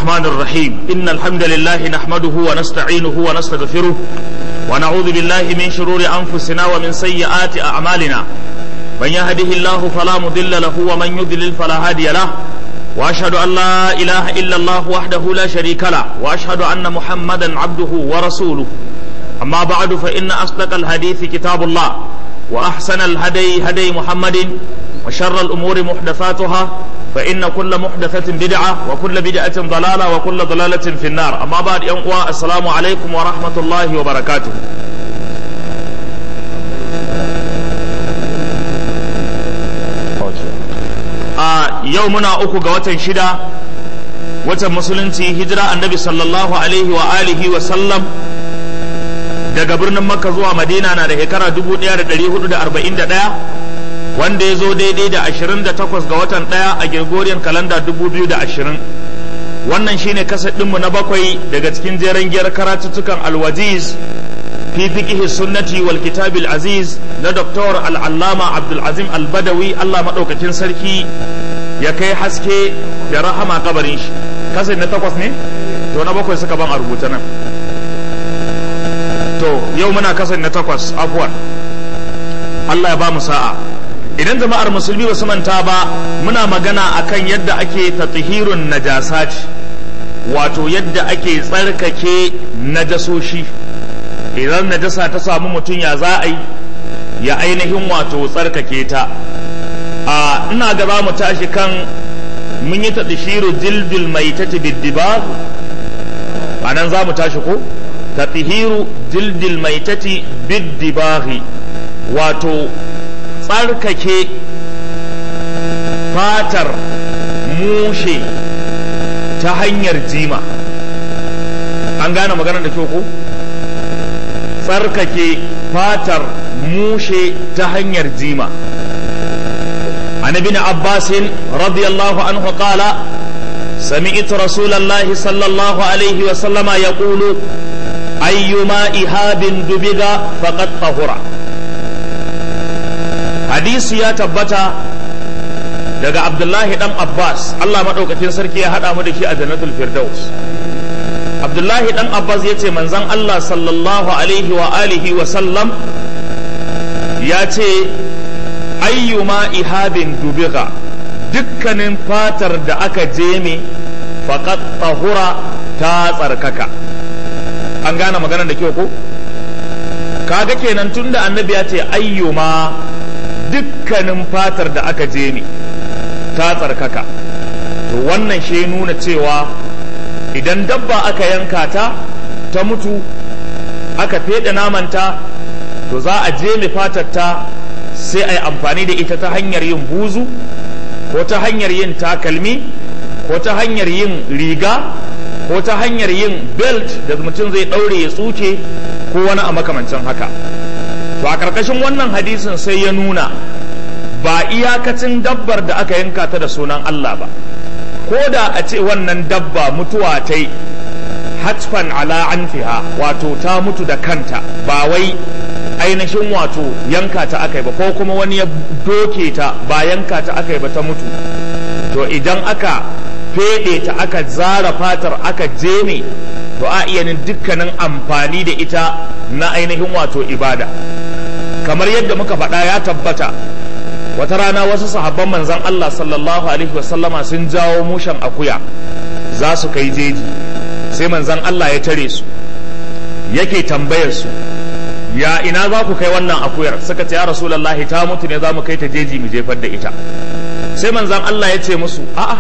الرحمن الرحيم إن الحمد لله نحمده ونستعينه ونستغفره ونعوذ بالله من شرور أنفسنا ومن سيئات أعمالنا من يهده الله فلا مضل له ومن يضلل فلا هادي له وأشهد أن لا إله إلا الله وحده لا شريك له وأشهد أن محمدا عبده ورسوله أما بعد فإن أصدق الحديث كتاب الله وأحسن الهدي هدي محمد وشر الأمور محدثاتها فإن كل محدثة بدعة وكل بدعة ضلالة وكل ضلالة في النار أما بعد ينقوى السلام عليكم ورحمة الله وبركاته a yau muna uku ga watan shida watan musulunci hijira annabi sallallahu alaihi wa alihi wa sallam daga birnin makka zuwa madina na da shekara 1441 wanda ya zo daidai da 28 ga watan ɗaya a gregorian kalanda 2020 wannan shine kasar ɗinmu na bakwai daga cikin jeren giyar karatuttukan alwajiz fi fiqhi sunnati wal kitabil aziz na doktor al'allama abdulazim albadawi allah maɗaukakin sarki ya kai haske da rahama kabarin shi kasar na takwas ne to na bakwai suka ban a rubuta nan to yau muna kasar na takwas afuwan allah ya ba mu sa'a idan jama'ar musulmi ba su manta ba muna magana akan yadda ake tatahirun najasat wato yadda ake tsarkake najasoshi idan najasa ta samu mutum ya za a yi ya ainihin wato tsarkake ta a ina ga za mu tashi kan mun yi tatashiru jildil mai ta biddibar a nan za mu tashi ko tatahiru jildil mai ta biddibari wato tsarkake fatar mushe ta hanyar jima an gane maganar da kyau ko tsarkake fatar mushe ta hanyar jima عن ابن عباس رضي الله عنه قال سمعت رسول الله صلى الله عليه وسلم يقول أيما إهاب دبغ فقد طهر hadisi ya tabbata daga abdullahi dan abbas allah maɗaukakin sarki ya haɗa mu da shi a jannatul firdaus abdullahi dan abbas ya ce manzan allah sallallahu alaihi wa alihi wa sallam ya ce ayyuma ihabin dubiga dukkanin fatar da aka jeme faqat tahura ta tsarkaka an gane maganar da kyau ko kaga kenan tunda annabi ya ce ayyuma dukkanin fatar da aka je ni ta tsarkaka to wannan shi nuna cewa idan dabba aka yanka ta ta mutu aka feɗe namanta to za a je fatar ta sai a yi amfani da ita ta hanyar yin buzu ko ta hanyar yin takalmi ko ta hanyar yin riga ko ta hanyar yin belt da mutum zai ɗaure ya tsuke ko wani a makamancin haka to a ƙarƙashin wannan hadisin sai ya nuna ba iyakacin dabbar da aka yanka ta da sunan Allah ba ko da a ce wannan dabba mutuwa ta yi hatfan ala anfiha wato ta mutu da kanta ba wai ainihin wato yanka ta aka yi ba ko kuma wani ya doke ta ba yanka ta aka yi ba ta mutu to idan aka feɗe ta aka zara fatar aka jeme to a iya dukkanin amfani da ita na ainihin wato ibada kamar yadda muka faɗa ya tabbata wata rana wasu sahabban manzan Allah sallallahu alaihi wasallama sun jawo mushen akuya za su kai jeji sai manzan Allah ya tare su yake tambayar su ya ina za ku kai wannan akuyar suka ce ya rasulullahi ta mutu ne za mu kai ta jeji mu jefar da ita sai manzan Allah ya ce musu a'a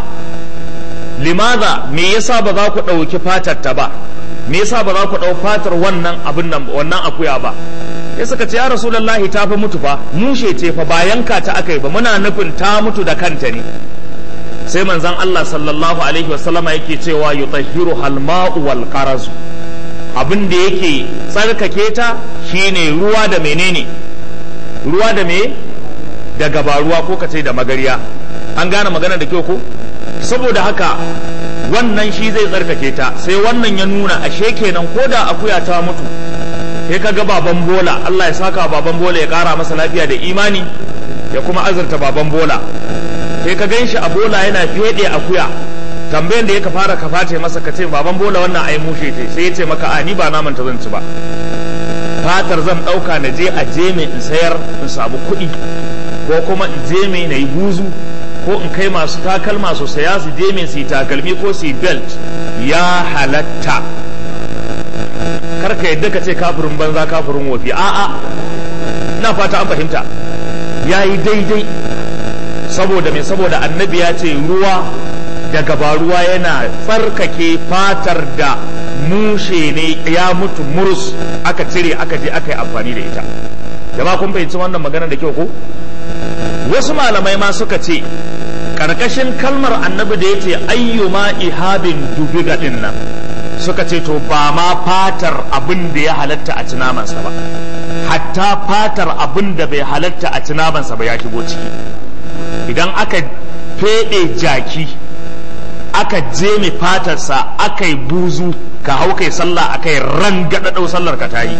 limaza me yasa ba za ku ɗauki fatar ta ba me yasa ba za ku ɗau fatar wannan abin nan wannan akuya ba ya suka ce ya rasulullahi ta fa mutu fa mushe ce fa ba yanka ta aka yi ba muna nufin ta mutu da kanta ne sai manzon Allah sallallahu alaihi wasallama yake cewa yutahhiru halma'u wal qarazu abin da yake tsarkake ta shine ruwa da menene ruwa da me da gabaruwa ko kace da magariya an gane magana da kyau ko saboda haka wannan shi zai tsarkake ta sai wannan ya nuna ashe kenan ko da akuya ta mutu sai ka ga baban bola Allah ya saka baban bola ya kara masa lafiya da imani ya kuma azurta baban bola sai ka gan shi a bola yana feɗe akuya tambayan da ya ka fara ka face masa ka ce baban bola wannan ai mushe ce sai ya ce maka a ni ba naman ta zan ci ba fatar zan ɗauka na je a je mai in sayar in samu kuɗi ko kuma in je mai na yi buzu ko in kai masu takalma su saya su je mai su yi takalmi ko su yi belt ya halatta karka yadda ka ce kafirin banza kafirin wofi a'a ina fata an fahimta ya yi daidai saboda mai saboda annabi ya ce ruwa daga ba ruwa yana tsarkake fatar da mushe ne ya mutu murus aka cire aka je aka yi amfani da ita jama'a kun fahimci wannan magana da kyau ko wasu malamai ma suka ce karkashin kalmar annabi da ya ce ayyuma ihabin dubiga din nan suka ce to ba ma fatar abin da ya halatta a cinamansa ba hatta fatar abin da bai halatta a cinamansa ba ya shigo ciki idan aka feɗe jaki aka je mai fatarsa aka yi buzu ka hau kai sallah aka yi rangadadau sallar ka ta yi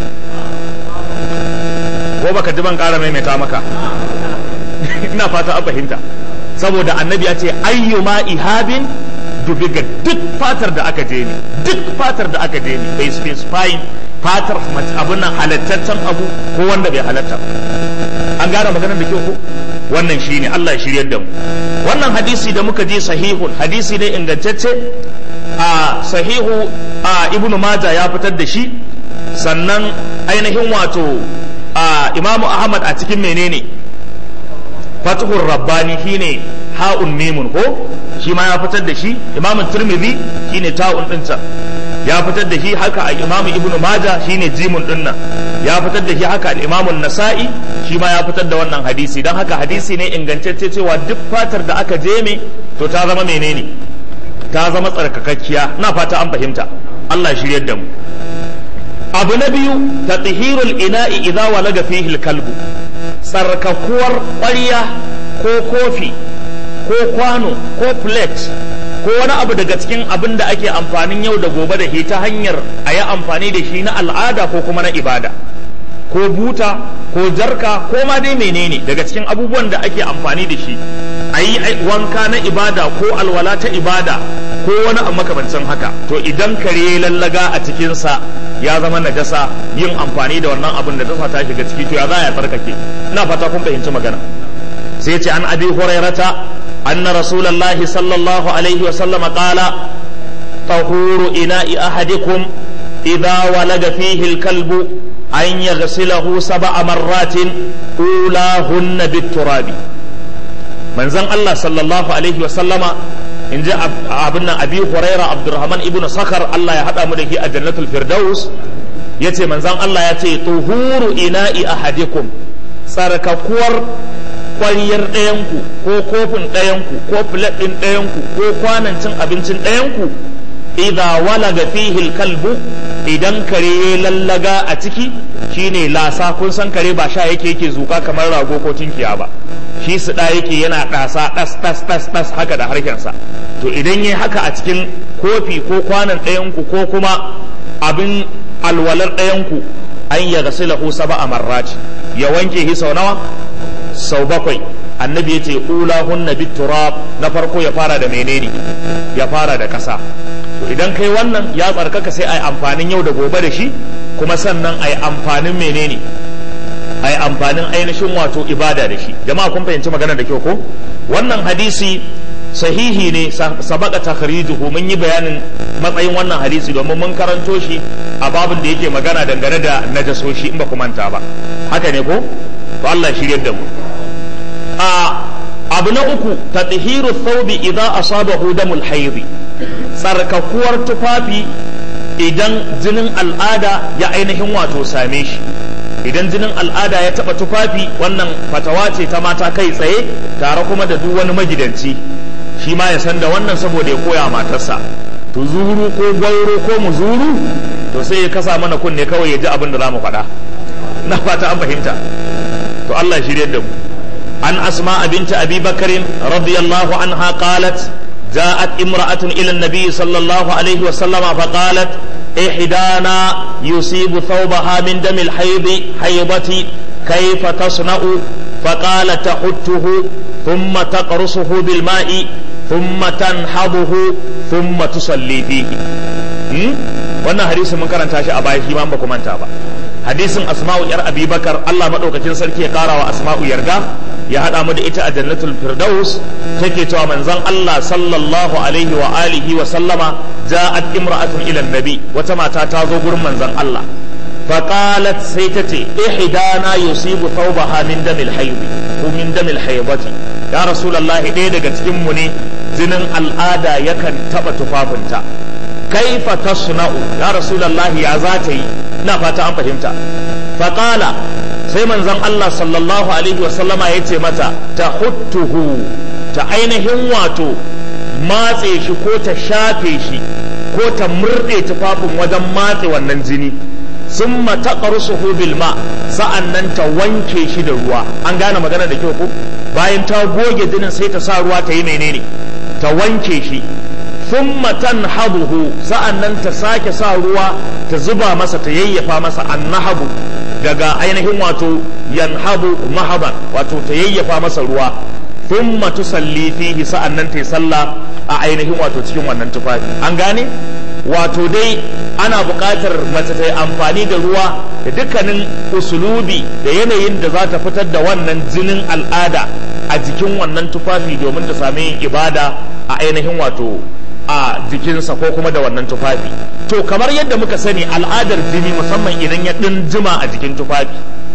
ko baka ji ban ƙara maimaita maka ina fata an fahimta saboda annabi ya ce ayyuma ihabin dubiga duk fatar da aka je ne duk fatar da aka je ne bai specifying fatar abin nan halattaccen abu ko wanda bai halatta an gane maganar da kyau ko wannan shine Allah ya shiryar da mu wannan hadisi da muka je sahihun hadisi ne ingantacce a sahihu a ibnu maja ya fitar da shi sannan ainihin wato a imamu ahmad a cikin menene fatihur rabbani shine ha'un mimun ko shi ma ya fitar da shi imamu tirmidhi shine ta'un dinsa ya fitar da shi haka a imamu ibnu maja shine jimun dinnan ya fitar da shi haka al imamu nasa'i shi ma ya fitar da wannan hadisi don haka hadisi ne ingantacce cewa duk fatar da aka jeme to ta zama menene ta zama tsarkakakkiya na fata an fahimta Allah shiryar da mu abu na biyu tathirul ina'i idza walaga fihi kalbu tsarkakuwar ƙwarya ko kofi ko kwano ko plate ko wani abu daga cikin abin da ake amfanin yau da gobe da shi ta hanyar a yi amfani da shi na al'ada ko kuma na ibada ko buta ko jarka ko ma dai menene daga cikin abubuwan da ake amfani da shi a yi wanka na ibada ko alwala ta ibada ko wani abu makamancin haka to idan kare lallaga a cikinsa ya zama najasa yin amfani da wannan abin da dasa ta shiga ciki to ya za ya tsarkake ina fata kun fahimci magana sai ce an abi hurairata anna rasulullahi sallallahu alaihi wa sallama qala tahuru ina'i ahadikum idza walaga fihi al-kalbu an yaghsilahu sab'a marratin ulahunna bit-turabi manzon Allah sallallahu alaihi wa sallama in ji abin nan abi huraira abdurrahman ibnu sakar Allah ya haɗa mu da shi a jannatul firdaus ya ce manzan Allah ya ce tuhuru ina'i ahadikum tsarkakuwar ƙwariyar ɗayanku ko kofin ɗayanku ko filet ɗin ɗayanku ko kwanan cin abincin ɗayanku idza walaga fihi kalbu idan kare ya lallaga a ciki shine lasa kun san kare ba sha yake yake zuka kamar rago ko tinkiya ba shi su da yake yana ɗasa ɗas ɗas ɗas ɗas haka da harshensa to idan yi haka a cikin kofi ko kwanan ɗayanku ko kuma abin alwalar ɗayanku an ya gasi lahu saba a marrati ya wanke shi sau nawa sau bakwai annabi ya ce ula hunna bit turab na farko ya fara da menene ya fara da ƙasa to idan kai wannan ya tsarkaka sai a yi amfanin yau da gobe da shi kuma sannan a yi amfanin menene a yi amfanin ainihin wato ibada da shi jama'a kun fahimci magana da kyau ko wannan hadisi sahihi ne sabaka takhrijuhu mun yi bayanin matsayin wannan hadisi domin mun karanto shi a babin da yake magana dangane da najasoshi in ba ku manta ba haka ne ko to Allah shiryar da mu a abu na uku tadhiru thawbi idza asabahu damul hayd tsarkakuwar tufafi idan jinin al'ada ya ainihin wato same shi idan jinin al'ada ya taba tufafi wannan fatawa ce ta mata kai tsaye tare kuma da duk wani magidanci shi ma ya san da wannan saboda ya koya matarsa tuzuru ko gwauro ko muzuru to sai ya kasa mana kunne kawai ya ji abin da za mu faɗa na fata an fahimta to Allah ya shirye da mu an asma binta abi bakarin radiyallahu anha qalat جاءت امرأة إلى النبي صلى الله عليه وسلم فقالت إحدانا يصيب ثوبها من دم الحيض حيضتي كيف تصنع فقال تحته ثم تقرصه بالماء thumma tanhabuhu thumma tusalli fihi wannan hadisi mun karanta shi a baya shi ma ba ku manta ba hadisin asma'u yar abubakar Allah madaukakin sarki ya kara wa asma'u yarda ya hada mu da ita a jannatul firdaus take cewa manzon Allah sallallahu alaihi wa alihi wa sallama ja'at imra'atun ila nabi wata mata ta zo gurin manzon Allah فقالت سيتتي إحدانا يصيب ثوبها من دم الحيض ومن دم الحيضة يا رسول الله إيه دقا تجمني زنن الآدى يكن تبا تفافنتا كيف تصنع يا رسول الله يا ذاتي نفات أم فهمتا فقال سيمن زن الله صلى الله عليه وسلم يتي متى تحته تعينهم واتو matse shi ko ta shafe shi ko ta murɗe tufafin wajen matse wannan jini sun mataqarsuhu bil ma sa'annan ta wanke shi da ruwa an gane magana da kyau ko bayan ta goge jinin sai ta sa ruwa ta yi menene ta wanke shi thumma tanhabuhu sa'annan ta sake sa ruwa ta zuba masa ta yayyafa masa annahabu daga ainihin wato yanhabu mahaban wato ta yayyafa masa ruwa thumma tusalli fihi sa'annan ta yi sallah a ainihin wato cikin wannan tufafi an gane wato dai ana buƙatar mace ta yi amfani da ruwa da dukkanin usulubi da yanayin da za ta fitar da wannan jinin al'ada a jikin wannan tufafi domin ta sami yin ibada a ainihin wato a jikinsa ko kuma da wannan tufafi to kamar yadda muka sani al'adar jini musamman idan ya ɗin jima a jikin tufafi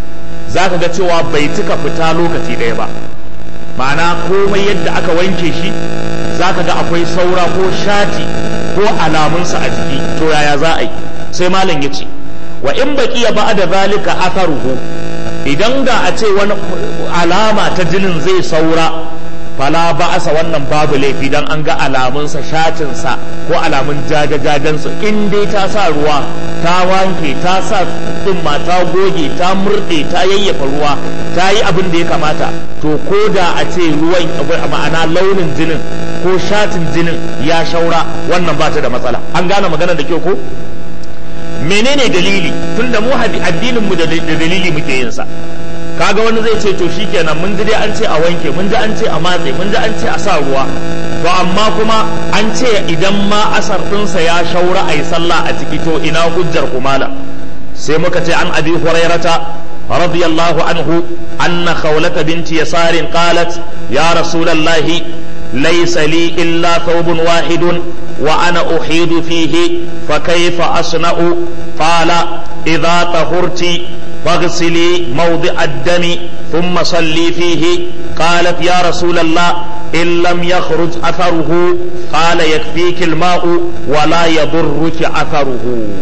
za ka ga cewa bai cika fita lokaci ɗaya ba ma'ana komai yadda aka wanke shi za ka ga akwai saura ko shati ko alamunsa a jiki to yaya za a yi sai malam ya ce wa in baki ya ba da zalika atharuhu idan da a ce wani alama ta jinin zai saura fala ba'asa wannan babu laifi dan an ga alamunsa shatinsa ko alamun jajajajensa in dai ta sa ruwa ta wanke ta sa tsumma ta goge ta murɗe ta yayyafa ruwa ta yi abin da ya kamata to ko da a ce ruwan ma'ana launin jinin ko shatin jinin ya shaura wannan ba ta da matsala an gane magana da kyau ko menene dalili tunda mu addinin mu da dalili muke yin sa kaga wani zai ce to shikenan mun ji dai an ce a wanke mun ji an ce a matse mun ji an ce a sa ruwa to amma kuma an ce idan ma asar ɗinsa ya shaura a yi sallah a ciki to ina hujjar kumala sai muka ce an abi hurairata radiyallahu anhu anna khawlata binti yasarin qalat ya rasulallahi laysa li illa thawbun wahidun wa ana uhidu fihi fa kayfa asna'u qala idha tahurti فاغسلي موضع الدم ثم صلي فيه قالت يا رسول الله إن لم يخرج أثره قال يكفيك الماء ولا يضرك أثره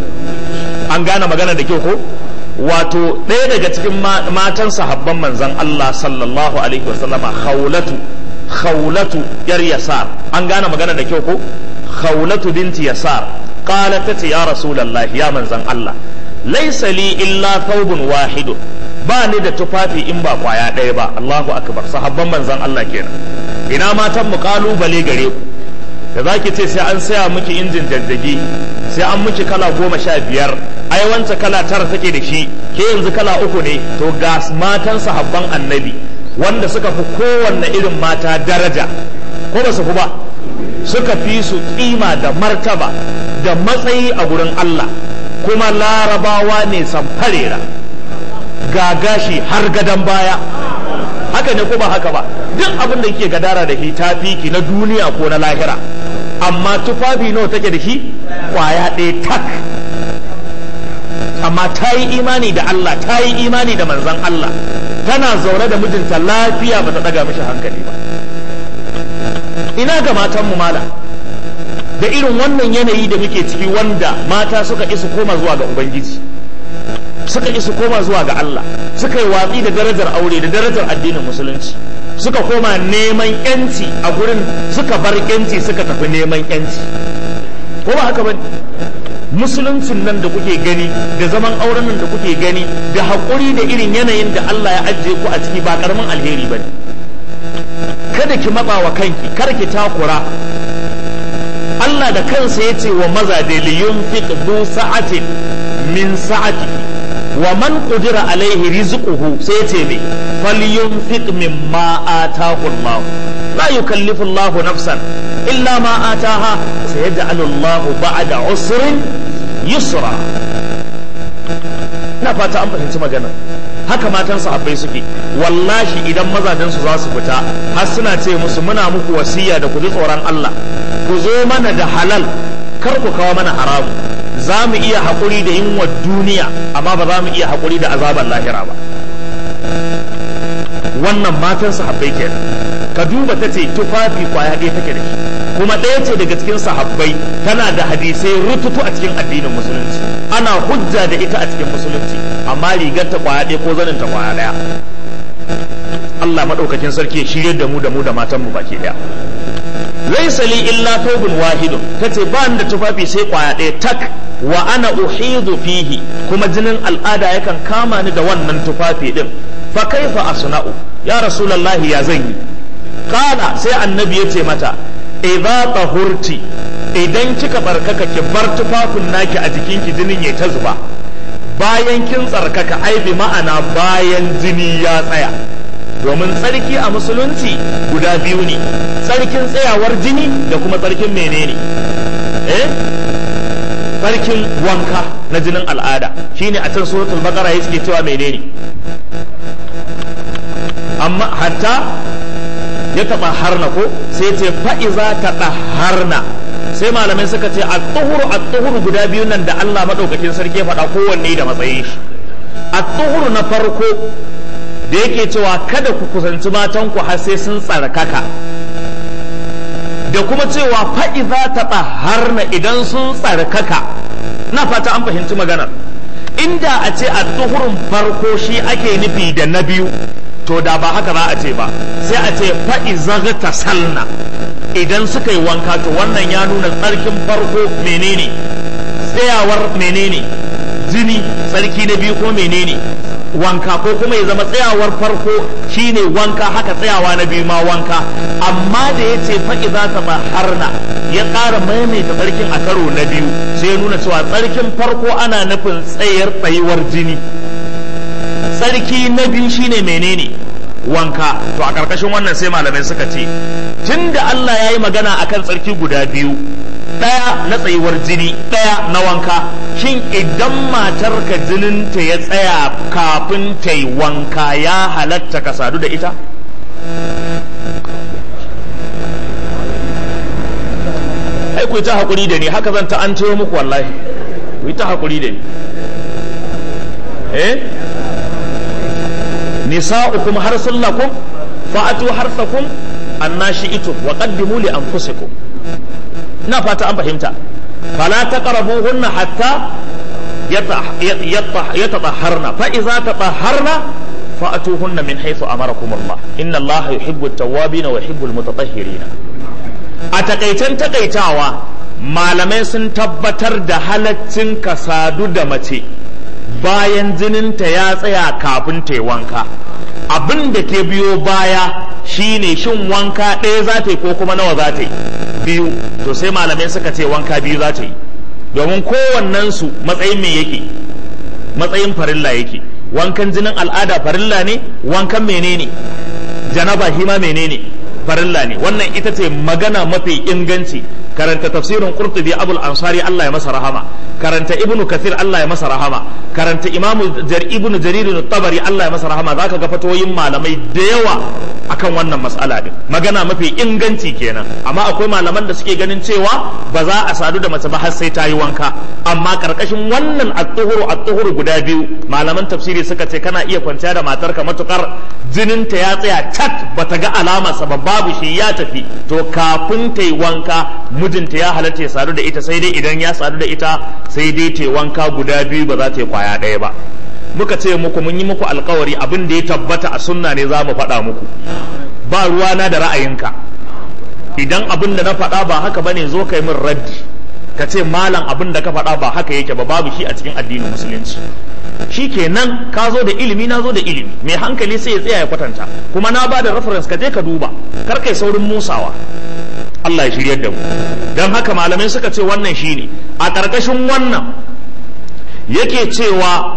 an gane magana da kyau ko wato ɗaya daga cikin matan sahabban manzon Allah sallallahu alaihi wasallama khawlatu khawlatu yar yasar an gane magana da kyau ko khawlatu binti yasar qalat ta ya rasulullah ya manzon Allah laisa li illa thawbun wahidun ba ni da tufafi in ba kwaya ɗaya ba Allahu akbar sahabban manzon Allah kenan ina matan mu kalubale gare ku da zaki ce sai an saya miki injin jajjage sai an miki kala goma sha biyar ai wancan kala tara take da shi ke yanzu kala uku ne to ga matan sahabban annabi wanda suka fi kowanne irin mata daraja ko ba su fi ba suka fi su kima da martaba da matsayi a gurin Allah kuma larabawa ne samfarera ga gashi har gadon baya haka ne ko ba haka ba duk abin da ke gadara da shi ta fiki na duniya ko na lahira amma tufafi nawa take da shi kwaya ɗaya tak amma ta yi imani da Allah ta yi imani da manzan Allah tana zaune da mijinta lafiya ba ta ɗaga mishi hankali ba ina ga matanmu mala da irin wannan yanayi da muke ciki wanda mata suka isa koma zuwa ga ubangiji suka isa koma zuwa ga Allah suka yi watsi da darajar aure da darajar addinin musulunci suka koma neman yanci a gurin suka bar yanci suka tafi neman yanci ko ba haka ba musuluncin nan da kuke gani da zaman auren nan da kuke gani da haƙuri da irin yanayin da Allah ya ajiye ku a ciki ba karamin alheri ba ne kada ki matsa wa kanki kar ki takura Allah da kansa ya ce wa mazaje li yunfiq du sa'atin min sa'ati wa man qudira alaihi rizquhu sai ce me falyunfiq mimma atahu Allah la yukallifu Allah nafsan illa ma ataha sayaj'alu Allah ba'da usrin yusra ina fata an fahimci magana haka matan sahabbai suke wallahi idan mazajen su za su fita har suna ce musu muna muku wasiya da ku ji tsoron Allah ku zo mana da halal kar ku kawo mana haramu za mu iya haƙuri da yunwa duniya amma ba za mu iya haƙuri da azabar lahira ba wannan matan sahabbai kenan ka duba ta ce tufafi kwaya ɗaya take da shi kuma ɗaya ce daga cikin sahabbai tana da hadisai rututu a cikin addinin musulunci ana hujja da ita a cikin musulunci amma rigar ta kwaya ɗaya ko zanin ta kwaya ɗaya Allah maɗaukakin sarki ya shirye da mu da mu da matan mu baki ɗaya laisa li illa thawbun wahidun tace ba ni da tufafi sai kwaya ɗaya tak wa ana uhidu fihi kuma jinin al'ada yakan kama ni da wannan tufafi din fa kaifa asna'u ya rasulullahi ya zan yi kala sai annabi ya ce mata idza tahurti idan kika barkaka ki bar tufafin naki a jikinki jinin ya ta zuba bayan kin tsarkaka ai bi ma'ana bayan jini ya tsaya domin tsarki a musulunci guda biyu ne tsarkin tsayawar jini da kuma tsarkin menene eh tsarkin wanka na jinin al'ada shine a can suratul baqara yake cewa menene amma hatta ya taba harna ko sai ce fa'iza ta harna sai malamai suka ce a tuhuru a tuhuru guda biyun nan da Allah madaukakin sarki ya faɗa kowanne da matsayin shi a tuhuru na farko da yake cewa kada ku kusanci matanku har sai sun tsarkaka da kuma cewa fa'iza ta harna idan sun tsarkaka na fata an fahimci maganar inda a ce a tuhurun farko shi ake nufi da na biyu to da ba haka za a ce ba sai a ce fa'iza ta salna idan suka yi wanka to wannan ya nuna tsarkin farko menene tsayawar menene jini tsarki na biyu ko menene wanka ko kuma ya zama tsayawar farko shine wanka haka tsayawa na biyu ma wanka amma da ya ce fa'i za ta harna ya ƙara maimaita tsarkin a karo na biyu sai ya nuna cewa tsarkin farko ana nufin tsayar tsayuwar jini tsarki na biyu shine menene wanka to a ƙarƙashin wannan sai malamai suka ce tun da Allah ya yi magana akan tsarki guda biyu ɗaya na tsayuwar jini ɗaya na wanka shin idan matarka jininta ya tsaya kafin ta yi wanka ya halatta ka sadu da ita ai ku yi ta haƙuri da ni haka zan ta an muku wallahi ku yi ta haƙuri da ni eh nisa'ukum harsun lakum fa'atu harsakum annashi'tum wa qaddimu li anfusikum ina fata an fahimta fala taqrabuhunna hatta yatahharna fa idza tatahharna fa'atuhunna min haythu amarakum Allah inna Allah yuhibbu at-tawwabin wa yuhibbu al-mutatahhirin a takaicen takaitawa malamai sun tabbatar da halaccin ka sadu da mace bayan jininta ya tsaya kafin ta wanka abin da ke biyo baya shine shin wanka ɗaya za ta yi ko kuma nawa za ta yi biyu to sai malamai suka ce wanka biyu za ta yi domin kowannensu matsayin me yake matsayin farilla yake wankan jinin al'ada farilla ne wankan menene janaba hima menene farilla ne wannan ita ce magana mafi inganci karanta tafsirin qurtubi abul ansari Allah ya masa rahama karanta ibnu kathir Allah ya masa rahama karanta imamu jar ibnu jarir tabari Allah ya masa rahama zaka ga fatoyin malamai da yawa akan wannan mas'ala din magana mafi inganci kenan amma akwai malaman da suke ganin cewa ba za a sadu da mace ba har sai ta yi wanka amma karkashin wannan at-tuhuru at-tuhuru guda biyu malaman tafsiri suka ce kana iya kwanciya da matarka matukar jininta ya tsaya cat bata ga alamarsa ba babu shi ya tafi to kafin ta yi wanka mijinta ya halatta ya sadu da ita sai dai idan ya sadu da ita sai dai ta wanka guda biyu ba za ta yi kwaya ɗaya ba muka ce muku mun yi muku alkawari abin da ya tabbata a sunna ne za mu faɗa muku ba ruwana da ra'ayinka idan abin da na faɗa ba haka bane zo kai min raddi ka ce malam abin da ka faɗa ba haka yake ba babu shi a cikin addinin musulunci shi kenan ka zo da ilimi na zo da ilimi mai hankali sai ya tsaya ya kwatanta kuma na ba da reference ka je ka duba kar kai saurin musawa Allah ya shiryar da mu don haka malamai suka ce wannan shine a ƙarƙashin wannan yake cewa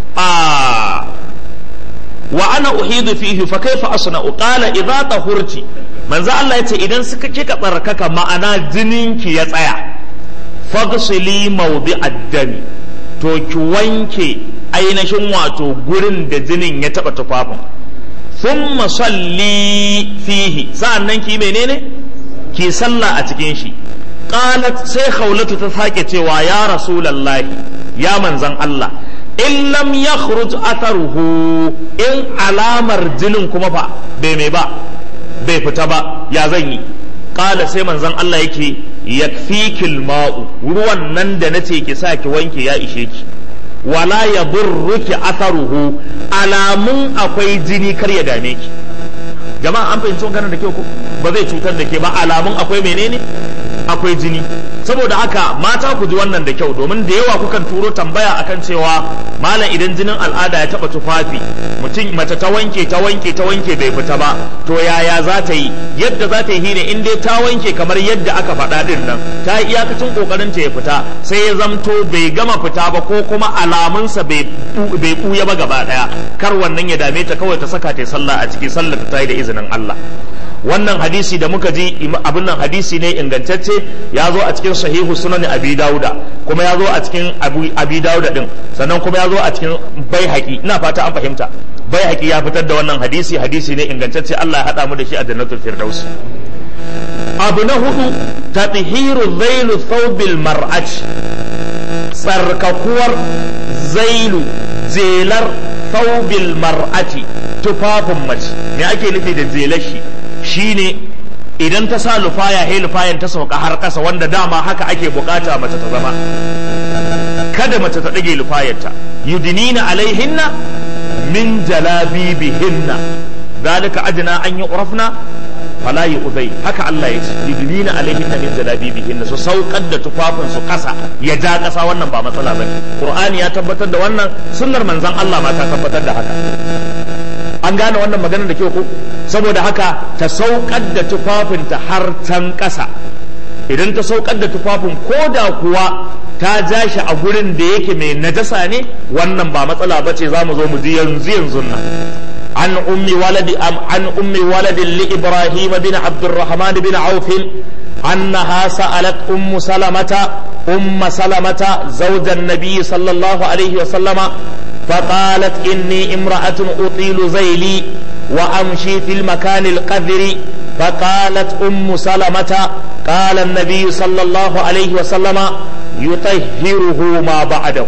a wa ana uhidu fihi fa kaifa asna'u qala idza tahurti manzo Allah yace idan suka kika tsarkaka ma'ana jininki ya tsaya fagsili mawdi addami to ki wanke ainihin wato gurin da jinin ya taba tufafin thumma salli fihi sa'annan ki menene ki sallah a cikin shi qalat sai khawlatu ta sake cewa ya rasulullahi ya manzan Allah in lam yakhruj atharuhu in alamar jinin kuma fa bai mai ba bai fita ba ya zan yi qala sai manzan Allah yake yakfikil ma'u ruwan nan da nace ki sa ki wanke ya ishe ki wala yadurruki atharuhu alamun akwai jini kar ya dame ki jama'a an fahimci maganar da kyau ko ba zai cutar da ke ba alamun akwai menene akwai jini saboda haka mata ku ji wannan da kyau domin da yawa kukan turo tambaya akan cewa malam idan jinin al'ada ya taba tufafi mutum mace ta wanke ta wanke ta wanke bai fita ba to yaya za ta yi yadda za ta yi shine in dai ta wanke kamar yadda aka faɗa din nan ta yi iyakacin kokarin ta ya fita sai ya zamto bai gama fita ba ko kuma alamunsa bai bai buya ba gaba daya kar wannan ya dame ta kawai ta saka ta sallah a ciki sallar ta yi da izinin Allah wannan hadisi da muka ji abin nan hadisi ne ingantacce ya zo a cikin sahihu sunan abi dauda kuma ya zo a cikin abi dauda din sannan kuma ya zo a cikin baihaqi ina fata an fahimta baihaqi ya fitar da wannan hadisi hadisi ne ingantacce Allah ya hada mu da shi a jannatul firdaus abu na hudu tathiru zailu thawbil mar'ati tsarkakuwar zailu zelar thawbil mar'ati tufafin mace me ake nufi da zelar shi shine idan ta sa lufaya he lufayan ta sauka har ƙasa wanda dama haka ake bukata mace ta zama kada mace ta ɗage lufayarta yudinina alaihinna min jalabibihinna zalika adna an yi urafna fala yi uzai haka Allah ya ce yudinina alaihinna min jalabibihinna su saukar da tufafin su ƙasa ya ja ƙasa wannan ba matsala bane qur'ani ya tabbatar da wannan sunnar manzon Allah ma ta tabbatar da haka an gane wannan maganar da kyau ko saboda haka ta saukar da tufafinta har can ƙasa idan ta saukar da tufafin ko da kuwa ta ja shi a gurin da yake mai najasa ne wannan ba matsala ba ce za mu zo mu ji yanzu yanzu nan an ummi waladi an ummi waladin li ibrahim bin abdurrahman bin auf أنها سألت أم سلمة أم سلمة زوج النبي صلى الله عليه وسلم فقالت إني امرأة أطيل زيلي وأمشي في المكان القذر فقالت أم سلمة قال النبي صلى الله عليه وسلم يطهره ما بعده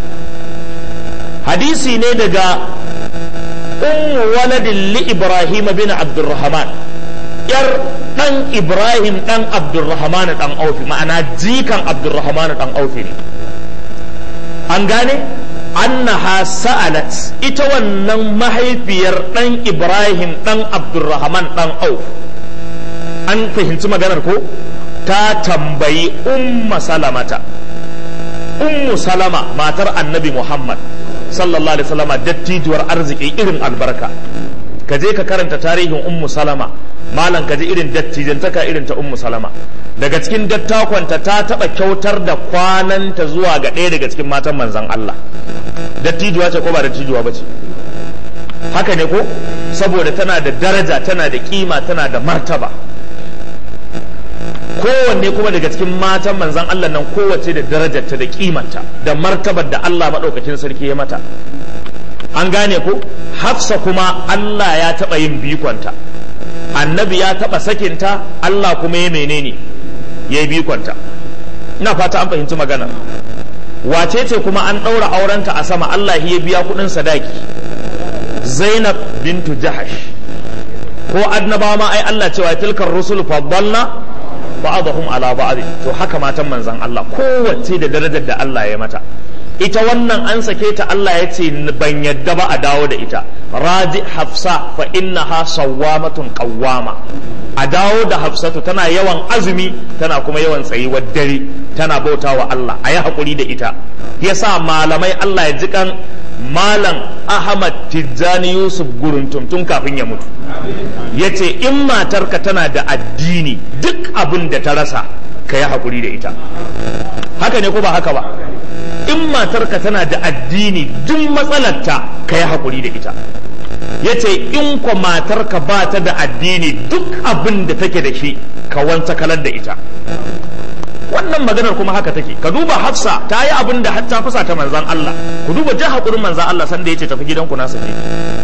حديثي ندقى أم ولد لإبراهيم بن عبد الرحمن yar dan Ibrahim dan Abdurrahman dan Aufi ma'ana jikan Abdurrahman dan Aufi ne an gane annaha sa'alat ita wannan mahaifiyar dan Ibrahim dan Abdurrahman dan Auf an fahimci maganar ko ta tambayi umma salamata ummu salama matar annabi Muhammad sallallahu alaihi wasallama dattijuwar arziki irin albarka ka je ka karanta tarihin ummu salama malam ka ji irin dattijantaka irin ta ummu salama daga cikin dattakonta ta taba kyautar da kwananta zuwa ga ɗaya daga cikin matan manzan Allah dattijuwa ce ko ba dattijuwa ba ce haka ne ko saboda tana da daraja tana da kima tana da martaba kowanne kuma daga cikin matan manzan Allah nan kowace da darajarta da kimanta da martabar da Allah maɗaukakin sarki ya mata an gane ko hafsa kuma Allah ya taɓa yin bikonta annabi ya taɓa sakinta Allah kuma ya menene ya yi bikonta ina fata an fahimci magana wace ce kuma an ɗaura aurenta a sama Allah ya biya kuɗin sadaki zainab bintu jahash ko annabawa ma ai Allah cewa tilkar rusul faddalna ba'dahum ala ba'd to haka matan manzon Allah kowace da darajar da Allah ya mata ita wannan an sake ta Allah ya ce ban yadda ba a dawo da ita raji hafsa fa innaha sawwamatun qawwama a dawo da hafsatu tana yawan azumi tana kuma yawan tsayuwar dare tana bauta wa Allah a yi haƙuri da ita yasa malamai Allah ya jikan malam Ahmad Tijjani Yusuf Guruntum tun kafin ya mutu ya ce in matarka tana da addini duk abin da ta rasa ka yi haƙuri da ita haka ne ko ba haka ba in in matarka tana da addini duk matsalarta ka yi haƙuri da ita ya ce in kwa matarka ba ta da addini duk abin da take da shi ka wanta kalar da ita wannan maganar kuma haka take ka duba hafsa ta yi abin da har ta fasa ta manzan Allah ku duba jan haƙurin manzan Allah sanda ya ce tafi gidanku na sake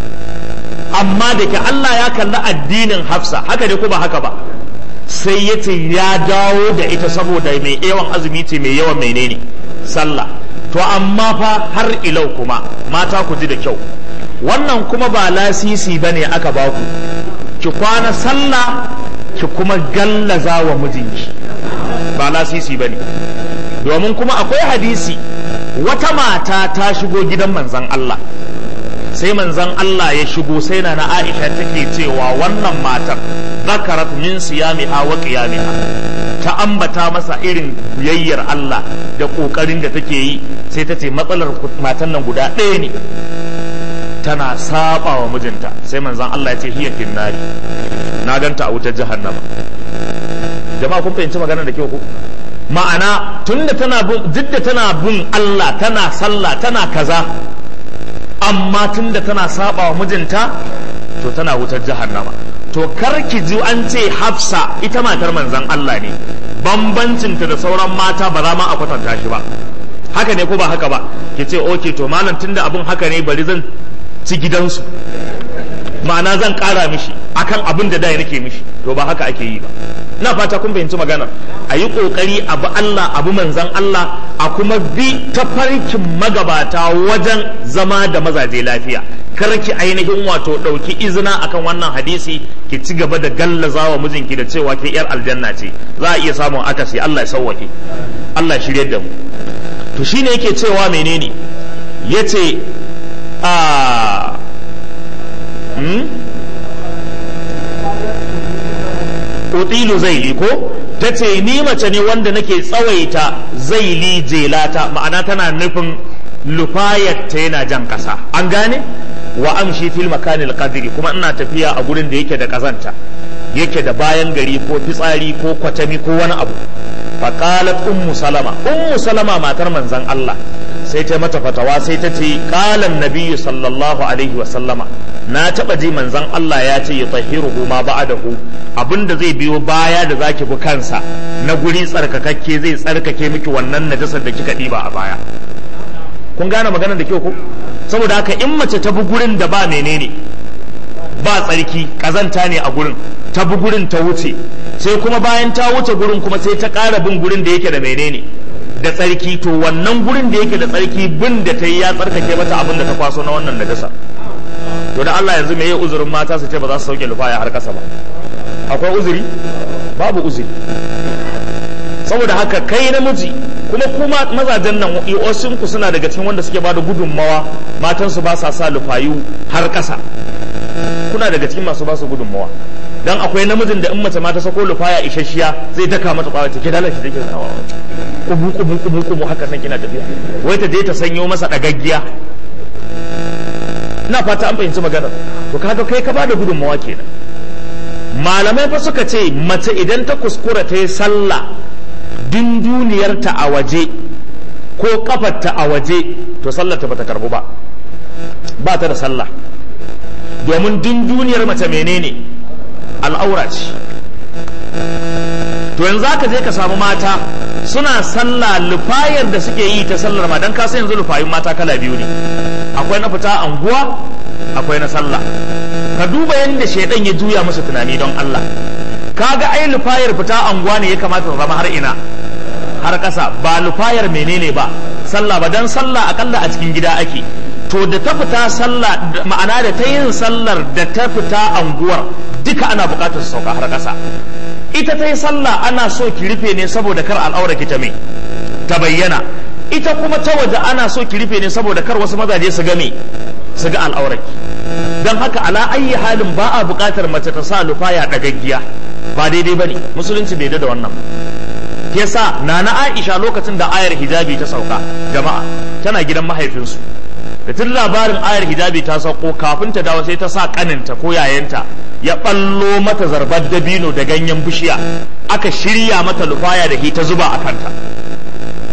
amma da ke Allah ya kalli addinin hafsa haka ne ko ba haka ba sai ya ce ya dawo da ita saboda mai yawan azumi ce mai yawan menene sallah to amma fa har ilau kuma mata ku ji da kyau wannan kuma ba lasisi ba ne aka baku ki kwana sallah ki kuma gallaza wa mijinki ba lasisi ba ne domin kuma akwai hadisi wata mata ta shigo gidan manzan Allah sai manzan Allah ya shigo sai na na Aisha take cewa wannan matar zakarat min siyamiha wa qiyamiha ta ambata masa irin biyayyar Allah da kokarin da take yi sai ta ce matsalar matan nan guda ɗaya ne tana saba wa mijinta sai manzan Allah ya ce hiya finnari na ganta a wutar jahannama jama'a kun fahimci maganar da kyau ko ma'ana tunda tana bin duk da tana bin Allah tana sallah tana kaza amma tunda tana saba wa mijinta to tana wutar jahannama to kar ki ji an ce hafsa ita matar manzan Allah ne bambancinta da sauran mata ba za ma a kwatanta shi ba haka ne ko ba haka ba ki ce oke to malam tunda abun haka ne bari zan ci gidansu ma'ana zan kara mishi akan abin da da nake mishi to ba haka ake yi ba ina fata kun fahimci magana a yi kokari abu Allah abu manzan Allah a kuma bi ta farkin magabata wajen zama da mazaje lafiya kar ki ainihin wato ɗauki izina akan wannan hadisi ki ci gaba da gallaza wa mijinki da cewa ke yar aljanna ce za a iya samun akasi Allah ya sauwake Allah ya shirye da mu to shine yake cewa menene yace a utilu zaili ko ta ce ni mace ne wanda nake tsawaita zaili jelata ma'ana tana nufin lufayarta yana jan ƙasa an gane wa amshi fil makanil qadri kuma ina tafiya a gurin da yake da kazanta yake da bayan gari ko fitsari ko kwatami ko wani abu faqalat ummu salama ummu salama matar manzon Allah sai ta mata fatawa sai ta ce qalan nabiyyu sallallahu alaihi wa sallama na taba ji manzon Allah ya ce yutahhiruhu ma ba'dahu abinda zai biyo baya da zaki bi kansa na guri tsarkakakke zai tsarkake miki wannan najasar da kika diba a baya kun gane maganar da kyau ko saboda haka in mace ta bi gurin da ba menene ba tsarki kazanta ne a gurin ta bi gurin ta wuce sai kuma bayan ta wuce gurin kuma sai ta ƙara bin gurin da yake da menene da tsarki to wannan gurin da yake da tsarki bin da ta yi ya tsarkake mata abin da ta kwaso na wannan najasa to da Allah yanzu me ya uzurin mata su ce ba za su sauke lufaya har kasa ba akwai uzuri babu uzuri saboda haka kai namiji kuma kuma mazajen nan wasu ku suna daga cikin wanda suke bada gudunmawa matan su ba sa sa lufayu har kasa kuna daga cikin masu ba su gudunmawa dan akwai namijin da in mace ma ta sako lufaya isasshiya zai daka mata kwawa take dalar shi take sanawa kubu kubu kubu kubu haka nan kina tafiya wai ta je ta sanyo masa dagaggiya ina fata an fahimci maganar to kaga kai ka bada gudunmawa kenan malamai fa suka ce mace idan ta kuskura ta yi sallah dunduniyarta a waje ko kafarta a waje to sallarta bata karbu ba ba ta da sallah domin dunduniyar mace menene al'aura ce to yanzu ka je ka samu mata suna sallah lufayar da suke yi ta sallar ma dan kasa yanzu lufayun mata kala biyu ne akwai na fita anguwa akwai na sallah ka duba yadda shaidan ya juya musu tunani don Allah kaga ai lufayar fita anguwa ne ya kamata ta zama har ina har ƙasa ba lufayar menene ba sallah ba dan sallah akalla a cikin gida ake to da ta fita sallah ma'ana da ta yin sallar da ta fita anguwar duka ana buƙatar su sauka har ƙasa ita ta yi sallah ana so ki rufe ne saboda kar al'aura ki ta mai ta bayyana ita kuma ta waje ana so ki rufe ne saboda kar wasu mazaje su ga me su ga al'auraki don haka ala ayi halin ba a buƙatar mace ta sa lufaya ɗagaggiya ba daidai ba ne musulunci bai da wannan yasa nana aisha lokacin da ayar hijabi ta sauka jama'a tana gidan mahaifinsu da tun labarin ayar hijabi ta sauko kafin ta dawo sai ta sa kaninta ko yayanta ya ballo mata zarbar dabino da ganyen bishiya aka shirya mata lufaya da ta zuba a kanta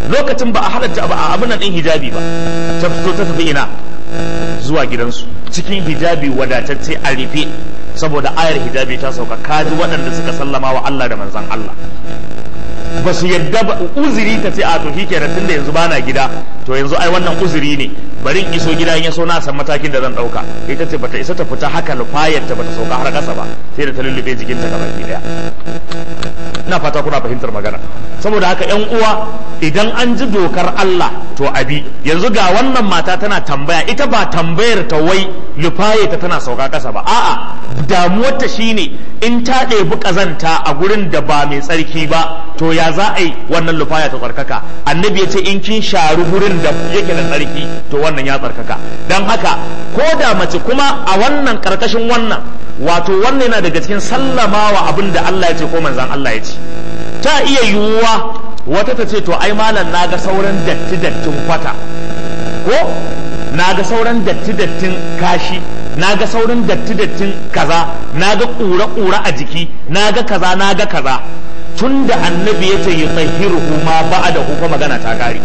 lokacin ba a halatta ba a abin nan din hijabi ba ta fito ta tafi ina zuwa gidansu cikin hijabi wadatacce a rufe saboda ayar hijabi ta sauka kaji waɗanda suka sallama wa Allah da manzan Allah ba su yadda ba uzuri ta ce a to shi kenan tunda yanzu bana gida to yanzu ai wannan uzuri ne bari in iso gida in ya so na san matakin da zan dauka ita ce bata isa ta fita haka lufayar ta bata sauka har kasa ba sai da ta lullube jikinta gaba ki daya ina fata kuna fahimtar magana saboda haka yan uwa idan an ji dokar Allah to abi yanzu ga wannan mata tana tambaya ita ba tambayar ta wai lufaye ta tana sauka kasa ba a'a damuwar ta shine in ta ɗebi kazanta a gurin da ba mai tsarki ba to ya za a yi wannan lufaya ta tsarkaka annabi ya ce in kin sharu gurin da yake da tsarki to wannan ya tsarkaka don haka ko da mace kuma a wannan karkashin wannan wato wannan yana daga cikin sallamawa abin da Allah ya ce ko manzan Allah ya ce ta iya yiwuwa wata ta ce to ai malam na ga sauran datti dattin kwata ko na ga sauran datti dattin kashi na ga sauran datti dattin kaza na ga ƙura ƙura a jiki na ga kaza na ga kaza tun da annabi ya ce yi tsahiruhu ma ba da kuma magana ta kare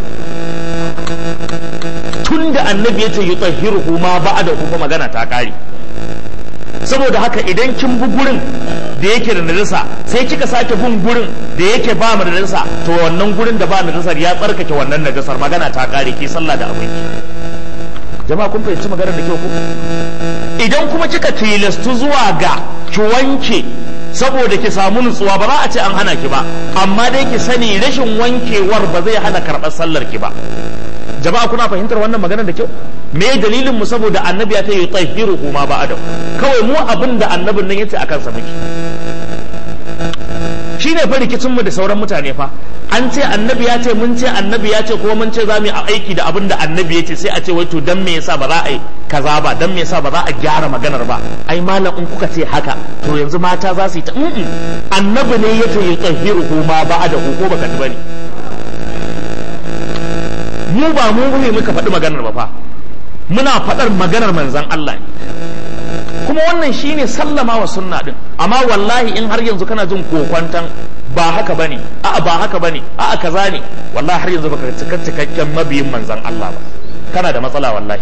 tun da annabi ya ce yi tsahiruhu ma ba da kuma magana ta kare saboda haka idan kin bi gurin da yake da najasa sai kika sake bin gurin da yake ba mu da najasa to wannan gurin da ba najasar ya tsarkake wannan najasar magana ta kare ki sallah da abinki jama'a kun fahimci maganar da kyau ko idan kuma kika tilastu zuwa ga ki wanke saboda ki samu nutsuwa ba za a ce an hana ki ba amma dai ki sani rashin wankewar ba zai hana karɓar sallar ki ba jama'a kuna fahimtar wannan maganar da kyau me dalilin mu saboda annabi ya ta yi tsahiruhu ma ba adam kawai mu abin da annabin nan yace akan sa muke shine fa rikicin mu da sauran mutane fa an ce annabi ya ce mun ce annabi ya ce kuma mun ce za mu yi aiki da abin da annabi ya ce sai a ce wai to dan me yasa ba za a yi kaza ba dan me yasa ba za a gyara maganar ba ai malam in kuka ce haka to yanzu mata za su yi ta annabi ne ya ce yi tsahiruhu ma ba da ko baka ji bane mu ba mu ne muka faɗi maganar ba fa muna faɗar maganar manzan Allah ne kuma wannan shine sallama wa sunna din amma wallahi in har yanzu kana jin kokwantan ba haka bane a'a ba haka bane a'a kaza ne wallahi har yanzu baka cika cikakken mabiyin manzan Allah ba kana da matsala wallahi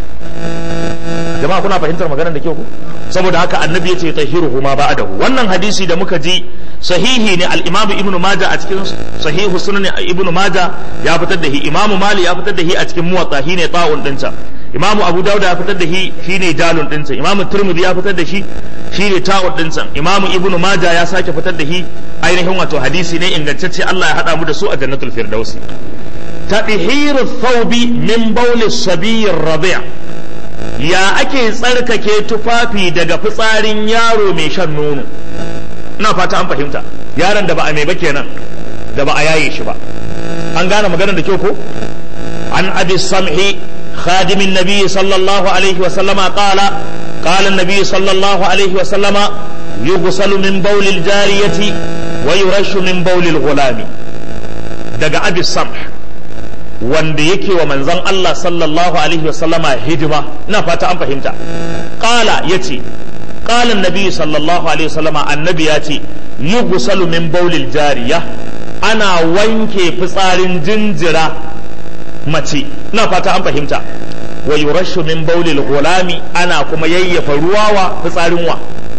jama'a kuna fahimtar maganar da kyau ku saboda haka annabi ya ce tahiruhu ma ba'dahu wannan hadisi da muka ji sahihi ne al-imamu ibnu majah a cikin sahihu sunan ibnu majah ya fitar da shi imamu mali ya fitar da shi a cikin muwatta shine ta'un dinsa imamu abu dauda ya fitar da shi shine jalun dinsa imamu turmudi ya fitar da shi shine ta'un dinsa imamu ibnu majah ya sake fitar da shi ainihin wato hadisi ne ingantacce Allah ya hada mu da su a jannatul firdausi tadhihiru thawbi min bawli sabiy rabi' ya ake tsarkake tufafi daga fitsarin yaro mai shan nono ina fata an fahimta yaron da ba a mai ba kenan da ba a yaye shi ba an gane maganar da kyau ko an abi samhi خادم النبي صلى الله عليه وسلم قال قال النبي صلى الله عليه وسلم يغسل من بول الجارية ويرش من بول الغلام دقى أبي السمح wanda yake wa manzon Allah sallallahu alaihi wasallama hidima ina fata an fahimta qala yace qala annabi sallallahu alaihi wasallama annabi yace yughsalu min bawlil jariya ana wanke fitsarin jinjira mace ina fata an fahimta wa yurashu min bawlil gulami ana kuma yayyafa ruwa wa fitsarin wa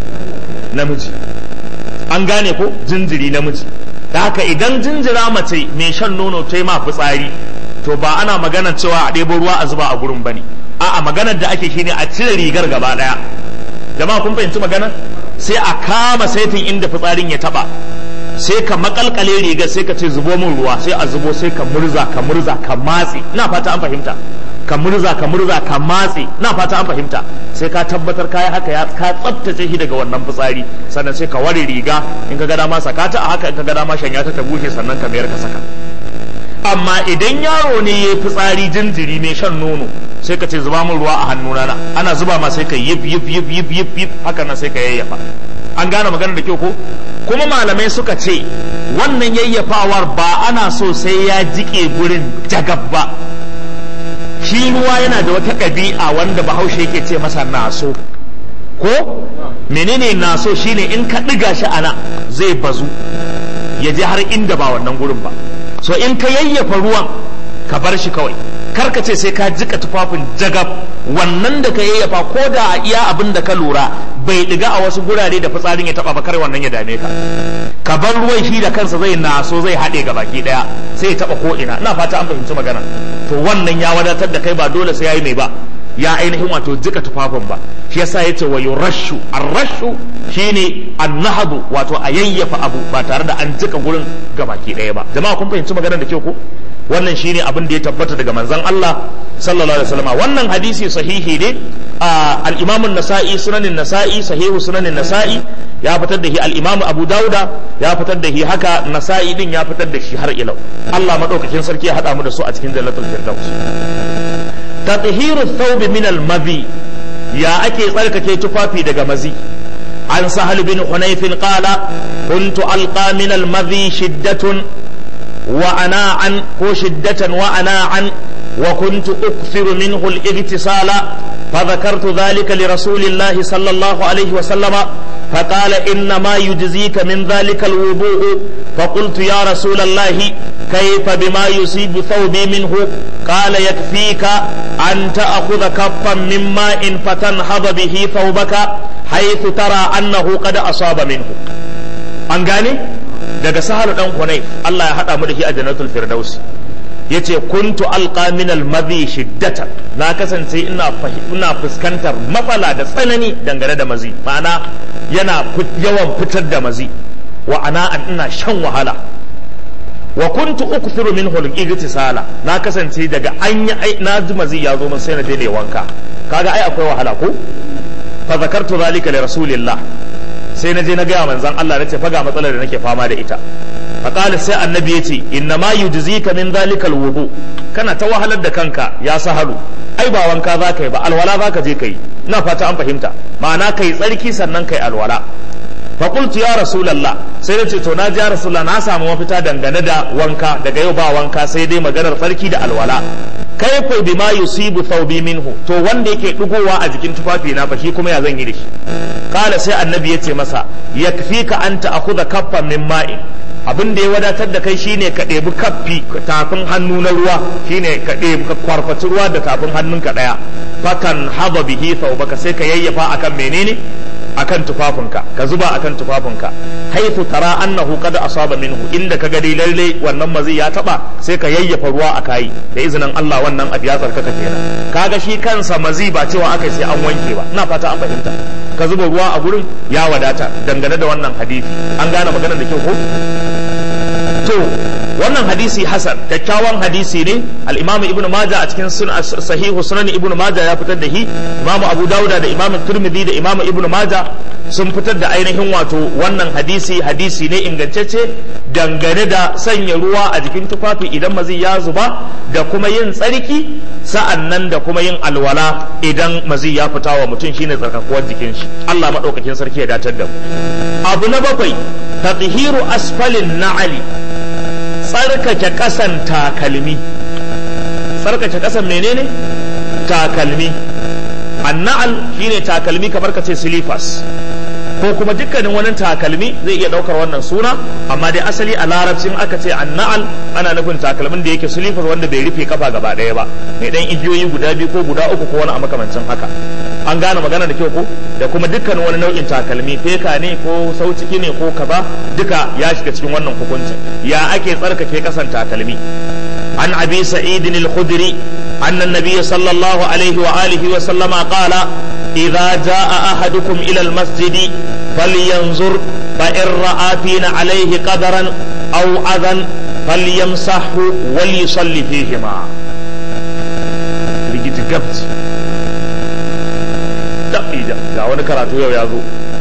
namiji an gane ko jinjiri namiji da haka idan jinjira mace mai shan nono ta ma fitsari to ba ana magana cewa a ɗebo ruwa a zuba a gurin bane a'a maganar da ake shine a cire rigar gaba daya jama'a kun fahimci magana sai a kama saitin inda fitsarin ya taba sai ka makalkale rigar sai ka ce zubo min ruwa sai a zubo sai ka murza ka murza ka matse ina fata an fahimta ka murza ka murza ka matse ina fata an fahimta sai ka tabbatar kai haka ya ka tsaftace shi daga wannan fitsari sannan sai ka ware riga in ka ga dama saka ta a haka in ka ga dama shanya ta ta bushe sannan ka mayar ka saka amma idan yaro ne ya fitsari jinjiri mai shan nono sai ka ce zuba min ruwa a hannuna na ana zuba ma sai ka yif yif yif yif yif yif haka nan sai ka yayyafa an gane magana da kyau ko kuma malamai suka ce wannan yayyafawar ba ana so sai ya jike gurin jagab ba shi ruwa yana da wata ɗabi'a wanda bahaushe yake ce masa naso ko menene naso shine in ka ɗiga shi ana zai bazu ya je har inda ba wannan gurin ba so in ka yayyafa ruwan ka bar shi kawai kar ka ce sai ka jika tufafin jagab wannan da ka yayyafa ko da a iya abin da ka lura bai diga a wasu gurare da fitsarin ya taba ba kar wannan ya dame ka ka bar ruwan shi da kansa zai naso zai haɗe ga baki ɗaya sai ya taba ko ina ina fata an fahimci magana to wannan ya wadatar da kai ba dole sai yayi mai ba ya ainihin wato jika tufafin ba shi yasa yace wa yurashu arrashu shine annahadu wato a yayyafa abu ba tare da an jika gurin gabaki ɗaya ba jama'a kun fahimci maganar da kyau ko wannan shine abin da ya tabbata daga manzon Allah sallallahu alaihi wasallam wannan hadisi sahihi ne al-Imam an-Nasa'i sunanin Nasa'i sahihu sunanin Nasa'i ya fitar da shi al-Imam Abu Dauda ya fitar da shi haka Nasa'i din ya fitar da shi har ilau Allah madaukakin sarki ya hada mu da su a cikin jannatul firdaus تطهير الثوب من المذي يا أكي صلكك تفافي دق مزي عن سهل بن حنيف قال كنت ألقى من المذي شدة وأناعا هو شدة وأناعا وكنت أكثر منه الاغتسال فذكرت ذلك لرسول الله صلى الله عليه وسلم فقال إنما يجزيك من ذلك الوضوء فقلت يا رسول الله كيف بما يصيب ثوبي منه قال يكفيك أن تأخذ كفا من ماء فتنهض به ثوبك حيث ترى أنه قد أصاب منه أنقاني daga sahal dan hunayf Allah ya hada mu da shi a jannatul firdaus yace kuntu alqa min al madhi shiddatan na kasance ina ina fuskantar matsala da tsanani dangane da mazi ma'ana yana yawan fitar da mazi wa ana ina shan wahala wa kuntu ukthiru minhu al-igtisala na kasance daga an yi na ji mazi ya zo min sai na daina wanka kaga ai akwai wahala ko fa zakartu zalika li rasulillah sai na je na gaya manzon Allah nace fa ga matsalar da nake fama da ita fa qala sai annabi yace inna ma yujzika min zalikal wudu kana ta wahalar da kanka ya sahalu ai ba wanka za ka yi ba alwala za ka je ka yi ina fata an fahimta ma'ana kai tsarki sannan kai alwala fa qultu ya rasulullah sai nace to na ji ya rasulullah na samu mafita dangane da wanka daga yau ba wanka sai dai maganar tsarki da alwala kaifa bima yusibu thawbi minhu to wanda yake dugowa a jikin tufafi na fa shi kuma ya zan yi da shi kala sai annabi ya ce masa yakfika an ta'khudha kaffan min ma'in abin da ya wadatar da kai shine ka ɗebi kaffi tafin hannu na ruwa shine ka ɗebi ka kwarfaci ruwa da tafin hannunka ɗaya fakan haba bihi thawbaka sai ka yayyafa akan menene akan tufafinka ka zuba akan tufafinka haifu tara annahu qad asaba minhu inda ka dai lalle wannan mazi ya taba sai ka yayyafa ruwa a kai da izinin Allah wannan abu ya tsarkaka kenan kaga shi kansa mazi ba cewa aka sai an wanke ba ina fata an fahimta ka zuba ruwa a gurin ya wadata dangane da wannan hadisi an gane maganar da kyau ko to wannan hadisi hasan kyakkyawan hadisi ne al-imam ibnu majah a cikin sahihu sunan ibnu majah ya fitar da shi imam abu dauda da imam turmidi da imam ibnu majah sun fitar da ainihin wato wannan hadisi hadisi ne ingantacce dangane da sanya ruwa a jikin tufafi idan mazi ya zuba da kuma yin tsarki sa'an nan da kuma yin alwala idan mazi ya fita wa mutum shine tsarkakuwar jikin shi Allah madaukakin sarki ya datar da mu abu na bakwai tadhiru asfalin na'ali tsarkake kasan takalmi tsarkake kasan menene takalmi annal shine takalmi kamar ka ce silifas ko kuma dukkanin wani takalmi zai iya daukar wannan suna amma dai asali a larabcin aka ce annal ana nufin takalmin da yake silifas wanda bai rufe kafa gaba daya ba mai dan igiyoyi guda biyu ko guda uku ko wani a makamancin haka an gane magana da kyau ko da kuma dukkan wani nau'in takalmi feka ne ko sauciki ne ko kaza duka ya shiga cikin wannan hukuncin ya ake tsarkake kasan takalmi عن أبي سعيد الخدري أن النبي صلى الله عليه وآله وسلم قال إذا جاء أحدكم إلى المسجد فلينظر فإن رأى فينا عليه قدرا أو أذى فليمسحه وليصلي فيهما rigiti gabci daɓi ga wani karatu yau ya zo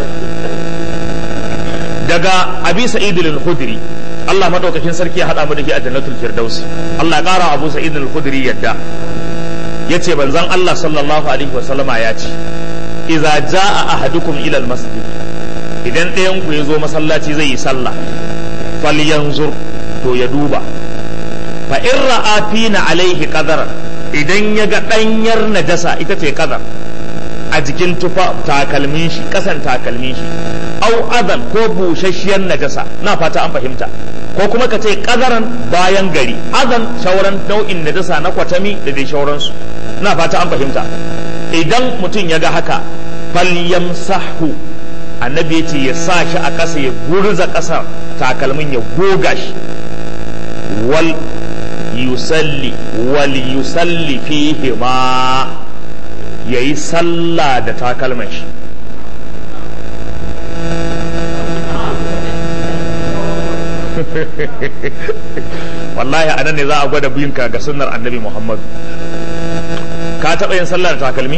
daga abi sa'id al-khudri Allah madaukakin sarki ya hada mu da shi a jannatul firdausi Allah ya kara Abu Sa'id al-Khudri yadda yace banzan Allah sallallahu alaihi wasallama ya ce idza jaa ahadukum ila al-masjid idan ɗayan ku ya zo masallaci zai yi sallah falyanzur to ya duba fa in ra'a fina alaihi qadaran idan ya ga danyar najasa ita ce qadar a jikin tufa takalmin shi kasan takalmin shi au adan ko busasshiyar najasa na fata an fahimta ko kuma ka ce ƙazaran bayan gari azan shauran nau'in najasa na kwatami da dai shauransu ina fata an fahimta idan mutum ya ga haka falyamsahu annabi ya ce ya sa shi a ƙasa ya gurza ƙasar takalmin ya goga shi wal yusalli wal yusalli fihi ma yayi sallah da takalman shi wallahi a nan ne za a gwada biyinka ga sunnar annabi muhammad ka taɓa yin sallah da takalmi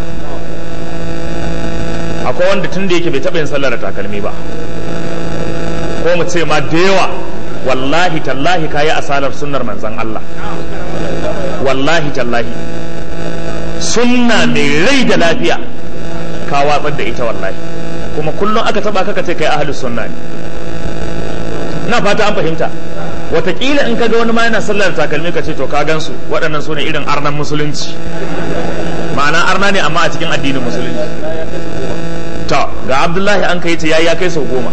akwai wanda tun da yake bai taɓa yin sallah da takalmi ba ko mu ce ma da yawa wallahi tallahi kayi asalar sunnar manzan Allah wallahi tallahi sunna mai rai da lafiya ka watsar da ita wallahi kuma kullum aka taba kaka ce kai ahlus sunna ne na fata an fahimta watakila in kaga wani ma yana sallar takalmi ka ce to ka gansu waɗannan su ne irin arnan musulunci ma'ana arna ne amma a cikin addinin musulunci to ga abdullahi an kai ta yayi ya kai sau goma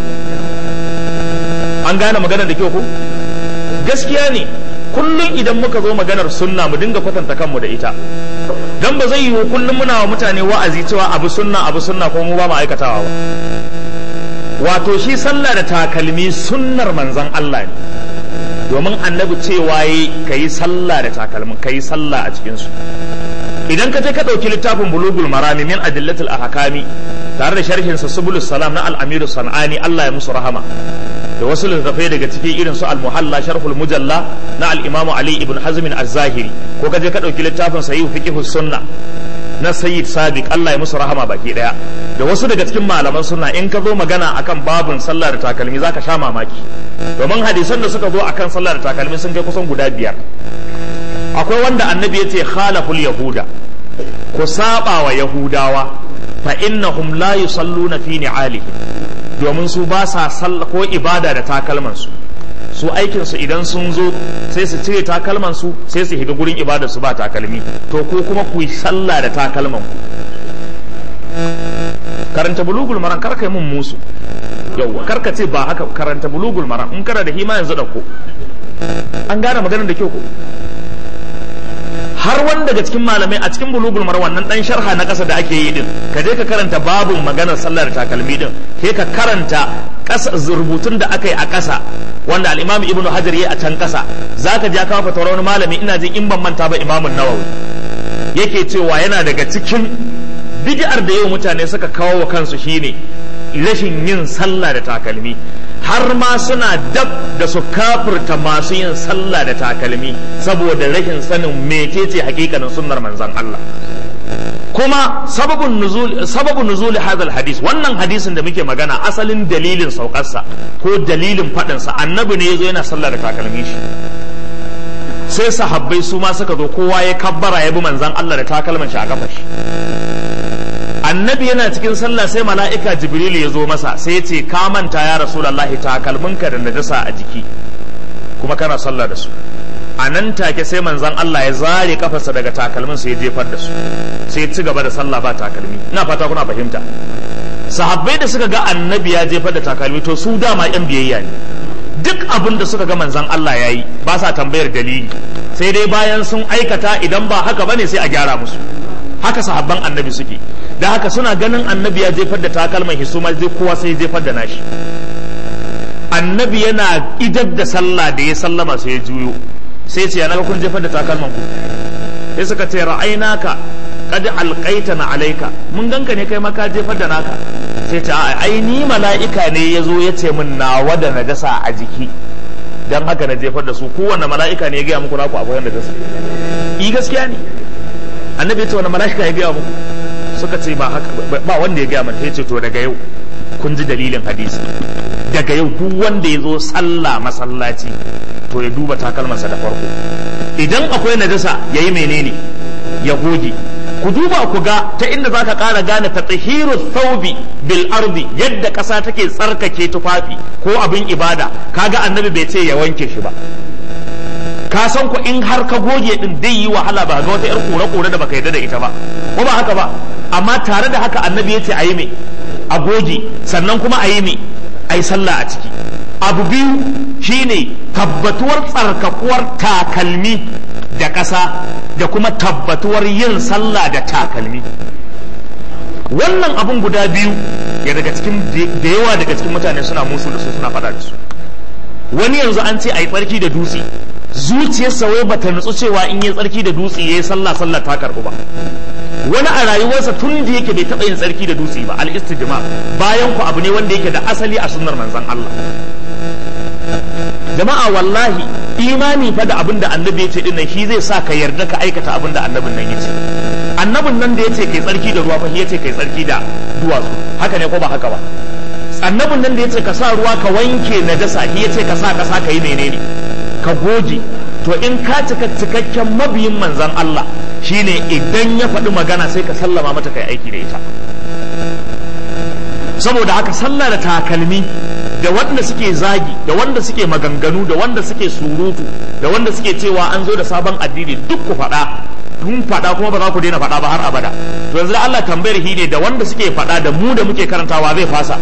an gane maganar da kyau ko gaskiya ne kullum idan muka zo maganar sunna mu dinga kwatanta kanmu da ita dan ba zai yiwu kullum muna wa mutane wa'azi cewa abu sunna abu sunna ko mu ba mu aikatawa ba wato shi sallah da takalmi sunnar manzon Allah ne domin annabi cewa yi ka yi sallah da takalmin ka yi sallah a cikinsu idan ka je ka ɗauki littafin bulugul marami min adillatul ahkami tare da sharhinsa subulus salam na al-amiru sanani Allah ya musu rahama da wasu littattafai daga ciki irin su al-muhalla sharhul mujalla na al-imam ali ibn hazm az-zahiri ko ka je ka ɗauki littafin sahih fiqh sunna na sayyid sadiq Allah ya musu rahama baki daya da wasu daga cikin malaman sunna in ka zo magana akan babun sallah da takalmi zaka sha mamaki domin hadisan da suka zo akan sallah da takalmi sun kai kusan guda biyar akwai wanda annabi ya ce khalaful yahuda ku saba wa yahudawa fa innahum la yusalluna fi ni'alihim domin su ba sa sallah ko ibada da takalman su su aikin su idan sun zo sai su cire takalman su sai su higa gurin ibadar su ba takalmi to ko kuma ku yi sallah da takalman ku karanta bulugul maran kar kai mun musu yauwa kar ka ce ba haka karanta bulugul maran in kana da hima yanzu da ko an gane maganar da kyau ko har wani daga cikin malamai a cikin bulugul maran wannan dan sharha na kasa da ake yi din ka je ka karanta babun maganar sallar takalmi din ke ka karanta kasa rubutun da aka yi a kasa wanda al-imam ibnu hajar yayi a can kasa zaka ja kawo fatawar wani malami ina jin in ban manta ba imamun nawawi yake cewa yana daga cikin bid'ar da yau mutane suka kawo wa kansu shine rashin yin sallah da takalmi har ma suna dab da su kafirta masu yin sallah da takalmi saboda rashin sanin mecece hakikanin sunnar manzon Allah kuma sababun nuzul sababun nuzul hadal hadis wannan hadisin da muke magana asalin dalilin saukarsa ko dalilin faɗinsa annabi ne yazo yana sallah da takalmi shi sai sahabbai su ma suka zo kowa ya kabbara ya bi manzon Allah da takalman shi a kafa shi annabi yana cikin sallah sai mala'ika jibril ya zo masa sai ya ce ka manta ya rasulullahi takalminka da najasa a jiki kuma kana sallah da su a nan take sai manzon Allah ya zare kafarsa daga takalmin sai ya jefar da su sai ya ci gaba da sallah ba takalmi ina fata kuna fahimta sahabbai da suka ga annabi ya jefar da takalmi to su dama yan biyayya ne duk abin da suka ga manzon Allah ya yi ba sa tambayar dalili sai dai bayan sun aikata idan ba haka bane sai a gyara musu haka sahabban annabi suke da haka suna ganin annabi ya jefar da takalman hisu ma zai kowa sai jefar da nashi annabi yana idar da sallah da ya sallama sai ya juyo sai ce yana kun jefar da takalman ku sai suka ce ra'ainaka qad alqaitana alayka mun ganka ne kai ma ka jefar da naka sai ce a ai ni mala'ika ne yazo ya ce min nawa da najasa a jiki dan haka na jefar da su kowanne mala'ika ne ya gaya muku naku akwai najasa i gaskiya ne annabi ya ce wani mala'ika ya gaya muku suka ce ba haka ba wanda ya gaya mana ya ce to daga yau kun ji dalilin hadisi daga yau duk wanda ya zo sallah masallaci to ya duba takalmansa da farko idan akwai najasa ya yi menene ya goge ku duba ku ga ta inda za ka ƙara gane ta tsahiru thawbi bil ardi yadda ƙasa take tsarkake tufafi ko abin ibada kaga annabi bai ce ya wanke shi ba ka san ku in har ka goge din dai yi wahala ba ga wata yar kore kore da baka yarda da ita ba ko ba haka ba amma tare da haka annabi ya ce a yi me a goge sannan kuma a yi me a yi sallah a ciki abu biyu shine tabbatuwar tsarkakuwar takalmi da ƙasa da kuma tabbatuwar yin sallah da takalmi wannan abun guda biyu ya daga cikin da yawa daga cikin mutane suna musu da su suna faɗa da su wani yanzu an ce a yi tsarki da dutse zuciyarsa wai bata nutsu cewa in yi tsarki da dutse ya yi sallah sallah ta karɓu ba wani a rayuwarsa tun da yake bai taɓa yin tsarki da dutse ba al-istijma bayan ku abu ne wanda yake da asali a sunnar manzon Allah jama'a wallahi imani fa da abin da annabi ya ce dinnan shi zai sa ka yarda ka aikata abin da annabin nan ya ce annabin nan da ya ce kai tsarki da ruwa fa ya ce kai tsarki da duwatsu haka ne ko ba haka ba annabin nan da ya ce ka sa ruwa ka wanke najasa shi ya ce ka sa kasa ka yi menene ka goge to in ka cika cikakken mabiyin manzan Allah shine idan ya faɗi magana sai ka sallama mata kai aiki da ita saboda haka sallah da takalmi da wanda suke zagi da wanda suke maganganu da wanda suke surutu da wanda suke cewa an zo da sabon addini duk ku faɗa kun faɗa kuma ba za ku daina faɗa ba har abada to yanzu da Allah tambayar shi ne da wanda suke faɗa da mu da muke karantawa zai fasa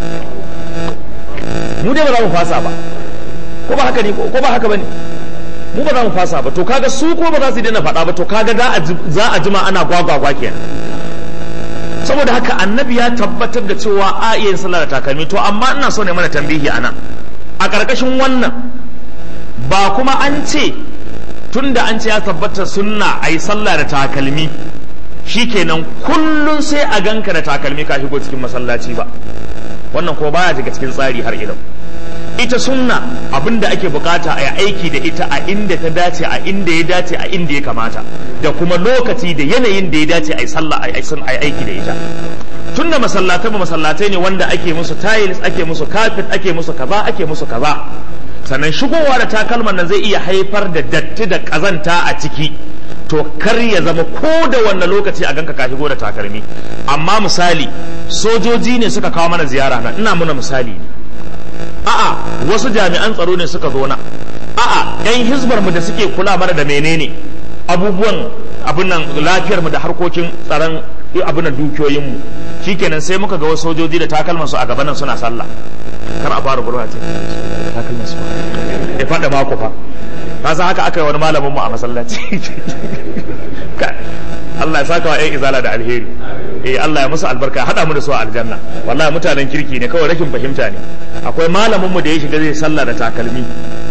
mu dai ba za mu fasa ba ko ba haka ne ko ba haka bane mu ba za mu fasa ba to kaga su ko ba za su daina faɗa ba to kaga za a jima ana gwagwagwa kenan saboda haka annabi ya tabbatar da cewa a iya yin sallah da takalmi to amma ina so ne mana tambihi a nan a ƙarƙashin wannan ba kuma an ce tun da an ce ya tabbata sunna a yi sallah da takalmi shikenan kullum sai a ganka da takalmi ka shigo cikin masallaci ba wannan ko baya daga cikin tsari har ilau ita sunna abinda ake bukata a aiki da ita a inda ta dace a inda ya dace a inda ya kamata da kuma lokaci da yanayin da ya dace a yi sallah a yi aiki da ita tunda masallatai masallatai ne wanda ake musu tiles ake musu carpet ake musu kaza ake musu kaza sannan shigowa da takalman nan zai iya haifar da datti da kazanta a ciki to kar ya zama ko da wanne lokaci a ganka ka shigo da takalmi amma misali sojoji ne suka kawo mana ziyara nan ina muna misali ne a'a wasu jami'an tsaro ne suka zo na a'a yan hizbar mu da suke kula mana da menene abubuwan abin nan lafiyar mu da harkokin tsaron abin nan dukiyoyin mu shikenan sai muka ga wasu sojoji da takalman su a gaban nan suna sallah kar a fara gurba ce takalman su ya fada mako fa ka san haka aka yi wani malamin mu a masallaci Allah ya saka wa ƴan izala da alheri eh Allah ya musu albarka hada mu da su a aljanna wallahi mutanen kirki ne kawai rashin fahimta ne akwai malamin mu da ya shiga zai sallah da takalmi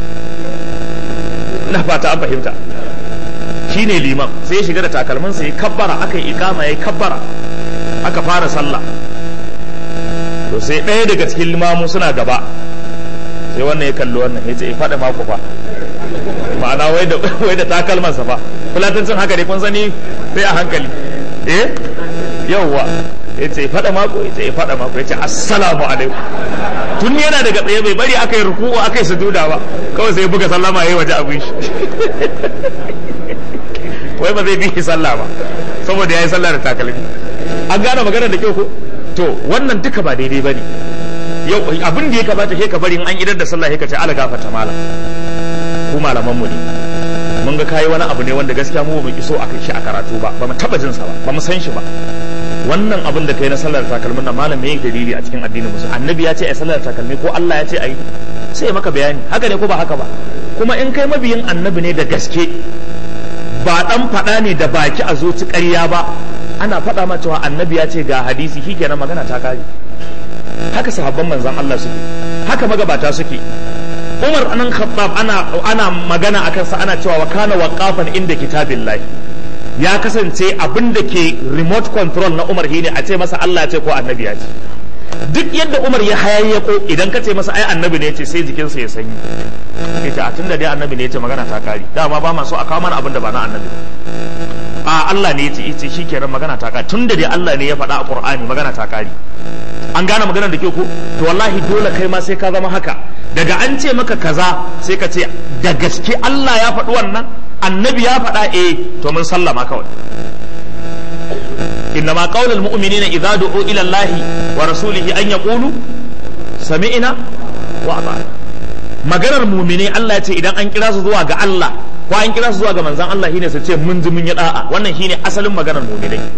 ina fata an fahimta shine liman sai ya shiga da takalmin sa ya kabbara aka yi ikama ya kabbara aka fara sallah to sai ɗaya daga cikin limamu suna gaba sai wannan ya kalli wannan ya ce ya faɗa mako fa ma'ana wai da wai da takalmansa fa fulatancin haka dai kun sani sai a hankali eh yawwa ya ce faɗa mako ya ce ya faɗa mako ya ce assalamu alaikum tun yana daga tsaye bai bari aka yi ruku'u aka yi sujuda ba kawai sai buga sallama yayi waje abin shi wai ba zai bi shi sallah ba saboda yayi sallah da takalmi an gane maganar da kyau ko to wannan duka ba daidai bane yau abin da ya kamata sai ka bari in an idar da sallah sai ka ce ala gafarta malam ku malaman mu ne mun ga kayi wani abu ne wanda gaskiya mu ba iso aka shi a karatu ba ba mu taba jin sa ba ba mu san shi ba wannan abin da kai na sallar takalmin nan malam me dalili a cikin addinin musulmi annabi ya ce ai sallar takalmi ko Allah ya ce ai sai maka bayani haka ne ko ba haka ba kuma in kai mabiyin annabi ne da gaske ba dan faɗa ne da baki a zuci ƙarya ba ana faɗa ma cewa annabi ya ce ga hadisi shi kenan magana ta kare haka sahabban manzon Allah suke haka magabata suke Umar anan Khattab ana ana magana akan sa ana cewa wa kana waqafan inda kitabillahi ya kasance abin da ke remote control na Umar shine a ce masa Allah ya ce ko annabi ya ce duk yadda Umar ya hayayyako idan ka ce masa ai annabi ne ya ce sai jikinsa ya sanyi ya ce a tunda dai annabi ne ya ce magana ta kare dama ba ma so a kawo mana abin da ba na annabi a Allah ne ya ce ita shi kenan magana ta kare tunda dai Allah ne ya faɗa a Qur'ani magana ta kare an gane maganar da ke ko to wallahi dole kai ma sai ka zama haka daga an ce maka kaza sai ka ce da gaske Allah ya faɗi wannan annabi ya faɗa eh to mun sallama kawai إنما قول المؤمنين إذا دعوا إلى الله ورسوله أن يقولوا سمعنا وأطعنا maganar mumine Allah ya ce idan an kira su zuwa ga Allah ko an kira su zuwa ga manzon Allah shine su ce mun ji mun yi da'a wannan shine asalin maganar muminai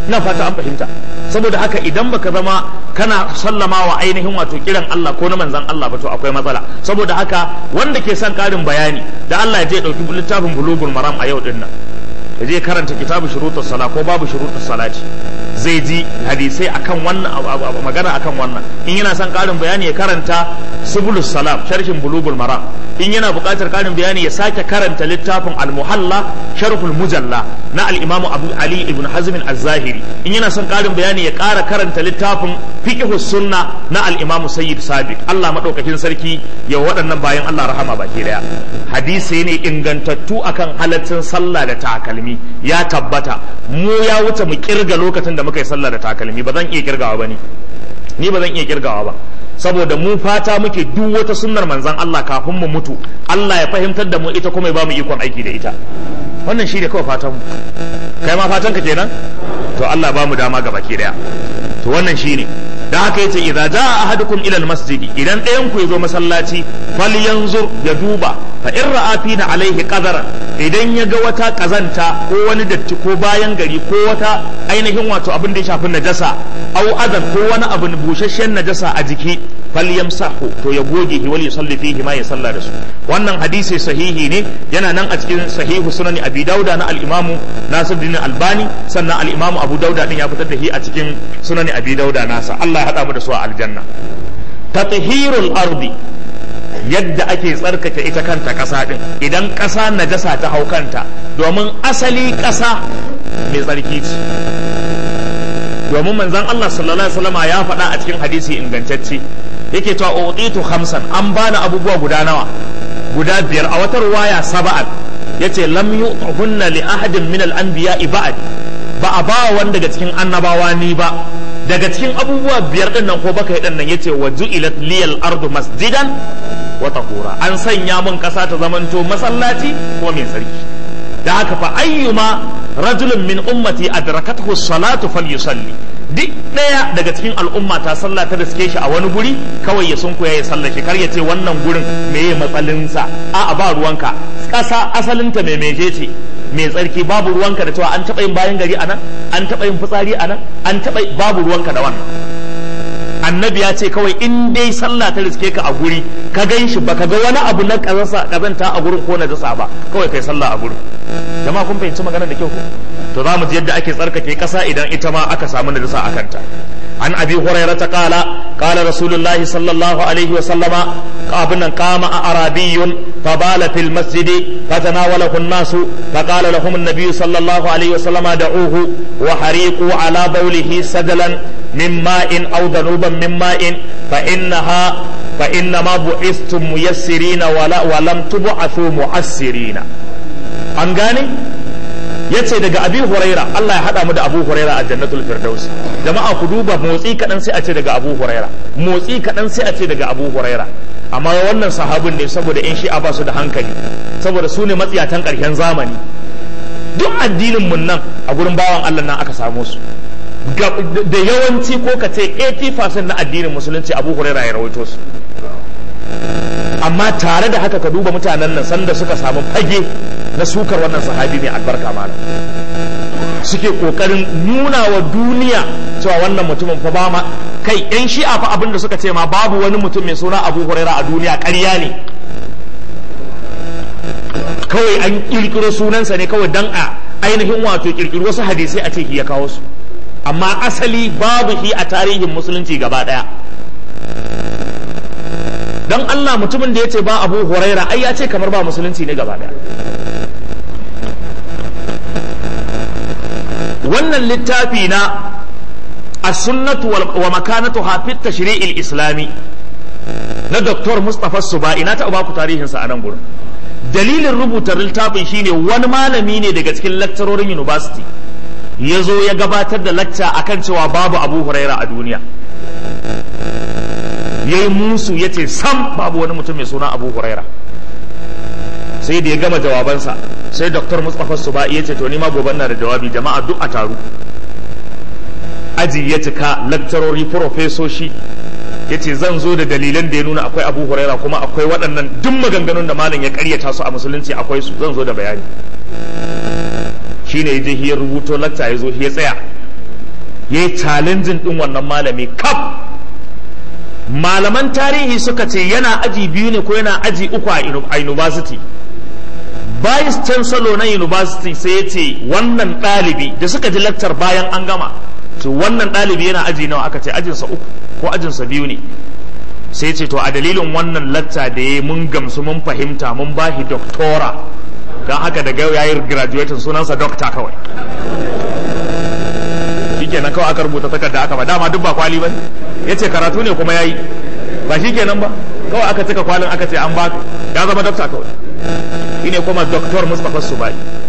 ina fata an fahimta saboda haka idan baka zama kana sallama wa ainihin wato kiran Allah ko na manzan Allah ba to akwai matsala saboda haka wanda ke son karin bayani da Allah ya je dauki littafin bulugul maram a yau din nan ya je karanta kitabu shurutus sala ko babu shurutus salati zai ji hadisai akan wannan magana akan wannan in yana son karin bayani ya karanta subulus salam sharhin bulugul maram in yana buƙatar karin bayani ya sake karanta littafin al-muhalla sharhul mujalla na al-imam abu ali ibn hazm az-zahiri in yana son karin bayani ya ƙara karanta littafin fiqhus sunna na al-imam sayyid sabiq Allah madaukakin sarki ya waɗannan bayan Allah rahama baki daya hadisi ne ingantattu akan halaccin sallah da takalmi ya tabbata mu ya wuce mu kirga lokacin da muka yi sallah da takalmi ba zan iya kirgawa ba ni ni ba zan iya kirgawa ba saboda mu fata muke duk wata sunnar manzan Allah kafin mu mutu Allah ya fahimtar da mu ita kuma ya ba mu ikon aiki da ita wannan shi ne kawai fatan mu kai ma fatan ka kenan to Allah ba mu dama gaba ke daya to wannan shi ne da haka yace idza jaa ahadukum ila almasjid idan ɗayan ku yazo masallaci falyanzur ya duba fa in ra'a fina alaihi qadara idan ya ga wata kazanta ko wani datti ko bayan gari ko wata ainihin wato abin da ya shafi najasa au adan ko wani abu busasshen najasa a jiki falyamsahu to ya goge hi wal yusalli fihi ma ya salla da su wannan hadisi sahihi ne yana nan a cikin sahihu sunan abi dauda na al-imamu nasiruddin albani sannan al-imamu abu dauda din ya fitar da shi a cikin sunan abi dauda nasa Allah ya hada mu da su a aljanna tathhirul ardi yadda ake tsarkake ita kanta ƙasa ɗin idan ƙasa najasa ta hau kanta domin asali ƙasa mai tsarki ce domin manzon Allah sallallahu alaihi wasallam ya faɗa a cikin hadisi ingantacce yake cewa utitu khamsan an bani abubuwa guda nawa guda biyar a wata ruwaya saba'an yace lam yu'hunna li ahadin min al-anbiya ba'd ba a ba wanda daga cikin annabawa ni ba daga cikin abubuwa biyar din nan ko baka yi din nan yace wa ju'ilat liyal ardu masjidan wa tahura an sanya mun kasa ta zamanto masallaci ko mai tsarki da haka fa ayyuma rajulun min ummati adrakathu salatu falyusalli duk daya daga cikin al'umma ta sallah ta riske shi a wani guri kawai ya sunkuya ya sallah shi kar ya ce wannan gurin meye matsalinsa a ba ruwanka kasa asalinta mai meje ce mai tsarki babu ruwanka da cewa an taɓa yin bayan gari anan an taɓa yin fitsari anan an taɓa babu ruwanka da wannan annabi ya ce kawai in dai sallah ta riske ka a guri ka gan shi baka ga wani abu na kazanta a gurin ko na jasa ba kawai kai sallah a gurin jama'a kun fahimci maganar da kyau ko to za mu ji yadda ake tsarkake kasa idan ita ma aka samu najasa a kanta عن أبي هريرة قال قال رسول الله صلى الله عليه وسلم قابنا قام أعرابي فبال في المسجد فتناوله الناس فقال لهم النبي صلى الله عليه وسلم دعوه وحريقوا على بوله سدلا من ماء أو ذنوبا من ماء فإنها فإنما بعثتم ميسرين ولا ولم تبعثوا معسرين أنغاني yace daga abi huraira Allah ya hada mu da abu huraira a jannatul firdaus jama'a ku duba motsi kadan sai a ce daga abu huraira motsi kadan sai a ce daga abu huraira amma wannan sahabin ne saboda in shi ba su da hankali saboda su ne matsiyatan karshen zamani duk addinin mun nan a gurin bawan Allah nan aka samu su da yawanci ko ka ce 80% na addinin musulunci abu huraira ya rawaito su amma tare da haka ka duba mutanen nan sanda suka samu fage na sukar wannan sahabi mai albarka malam suke kokarin nuna wa duniya cewa wannan mutumin fa ba ma kai yan shi'a fa abin da suka ce ma babu wani mutum mai suna abu huraira a duniya ƙarya ne kawai an kirkiro sunansa ne kawai dan a ainihin wato kirkiro wasu hadisai a ce ya kawo su amma asali babu shi a tarihin musulunci gaba daya don Allah mutumin da ya ce ba abu huraira ai ya ce kamar ba musulunci ne gaba daya wannan littafi na as-sunnatu wa makanatu hafit tashri'il islami na Dr. Mustapha Subai na taɓa baku tarihinsa a nan gurin dalilin rubuta littafin shine wani malami ne daga cikin lecturorin university ya zo ya gabatar da lacca akan cewa babu abu huraira a duniya ya yi musu ya ce sam babu wani mutum mai suna abu huraira sai da ya gama jawabansa sai dr mustapha suba ya ce to ni ma gobe na da jawabi jama'a duk a taru aji ya cika lakcarori profesoshi ya ce zan zo da dalilan da ya nuna akwai abu huraira kuma akwai waɗannan duk maganganun da malam ya karyata su a musulunci akwai su zan zo da bayani shine ya je ya rubuto lakta ya zo ya tsaya ya yi challenging ɗin wannan malami kaf malaman tarihi suka ce yana aji biyu ne ko yana aji uku a university vice chancellor na university sai ya ce wannan ɗalibi da suka ji lakcar bayan an gama to wannan ɗalibi yana aji nawa aka ce ajinsa uku ko ajinsa biyu ne sai ce to a dalilin wannan lacca da ya mun gamsu mun fahimta mun bashi doktora don haka daga ya yi graduating sunansa dokta kawai shikenan kawai aka rubuta takarda aka ba dama duk ba kwali ba ya ce karatu ne kuma ya yi ba shikenan ba kawai aka cika kwalin aka ce an ba ya zama dokta kawai shi ne kuma doktor mustapha subai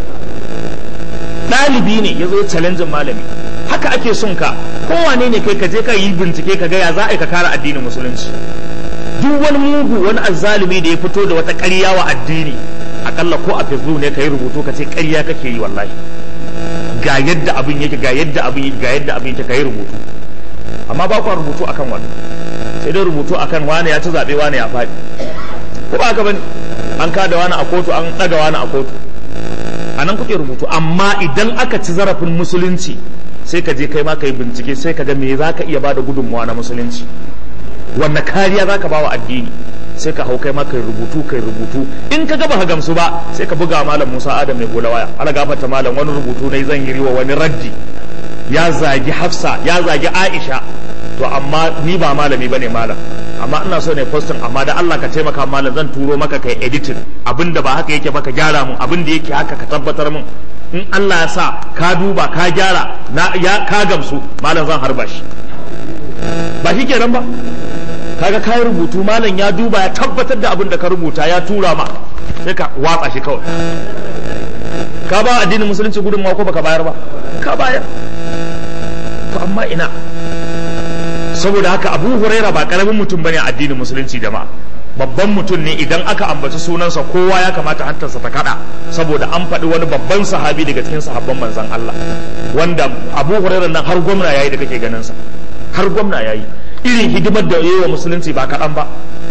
ɗalibi ne ya zo challenging malami haka ake son ka kowane ne kai ka je ka yi bincike ka ga ya za a yi ka kare addinin musulunci duk wani mugu wani azzalumi da ya fito da wata ƙarya wa addini akalla ko a facebook ne ka yi rubutu ka ce ƙarya kake yi wallahi ga yadda abin yake ga yadda abin yake ga yadda abin yake ka yi rubutu amma ba ku rubutu akan wani sai dai rubutu akan wani ya ci zaɓe wani ya faɗi ko ba haka bane an kada wani a kotu an ɗaga wani a kotu a nan kuke rubutu amma idan aka ci zarafin musulunci sai ka je kai ma ka yi bincike sai ka ga me za ka iya bada gudunmawa na musulunci wanne kariya za ka ba wa addini sai ka hau kai ma kai rubutu kai rubutu in ka ga baka gamsu ba sai ka buga malam Musa Adam mai gola waya ala gafarta malam wani rubutu ne zan yi wa wani raddi ya zagi Hafsa ya zagi Aisha to amma ni ba malami bane malam amma ina so ne posting amma da Allah ka taimaka malam zan turo maka kai editing abinda ba haka yake ba ka gyara mun abinda yake haka ka tabbatar mun in Allah ya sa ka duba ka gyara na ya ka gamsu malam zan harba shi ba shi kenan ba kaga kai rubutu malam ya duba ya tabbatar da abin da ka rubuta ya tura ma sai ka watsa shi kawai ka ba addinin musulunci gudunmawa ko baka bayar ba ka bayar to amma ina saboda haka abu huraira ba karamin mutum bane a addinin musulunci jama'a babban mutum ne idan aka ambaci sunansa kowa ya kamata hantarsa ta kada saboda an faɗi wani babban sahabi daga cikin sahabban manzan Allah wanda abu huraira nan har gwamna yayi da kake ganin sa har gwamna yayi irin hidimar da yayi wa musulunci ba kaɗan ba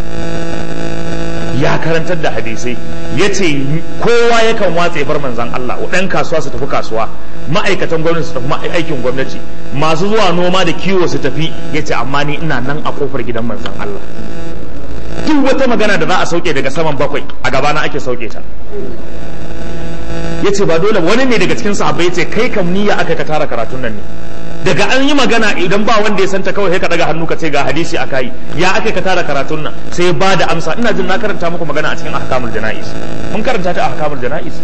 ya karantar da hadisai ya ce kowa yakan watse bar manzan Allah ɗan kasuwa su tafi kasuwa ma'aikatan gwamnati su tafi aikin gwamnati masu zuwa noma da kiwo su tafi ya ce amma ni ina nan a kofar gidan manzan Allah duk wata magana da za a sauke daga saman bakwai a gabana ake sauke ta ya ce ba dole wani ne daga cikin sahabbai ya ce kai kam niyya aka ka tara karatun nan ne daga an yi magana idan ba wanda ya santa kawai sai ka daga hannu ka ce ga hadisi a kai ya aka ka tara karatun nan sai ba da amsa ina jin na karanta muku magana a cikin ahkamul jana'is mun karanta ta ahkamul jana'is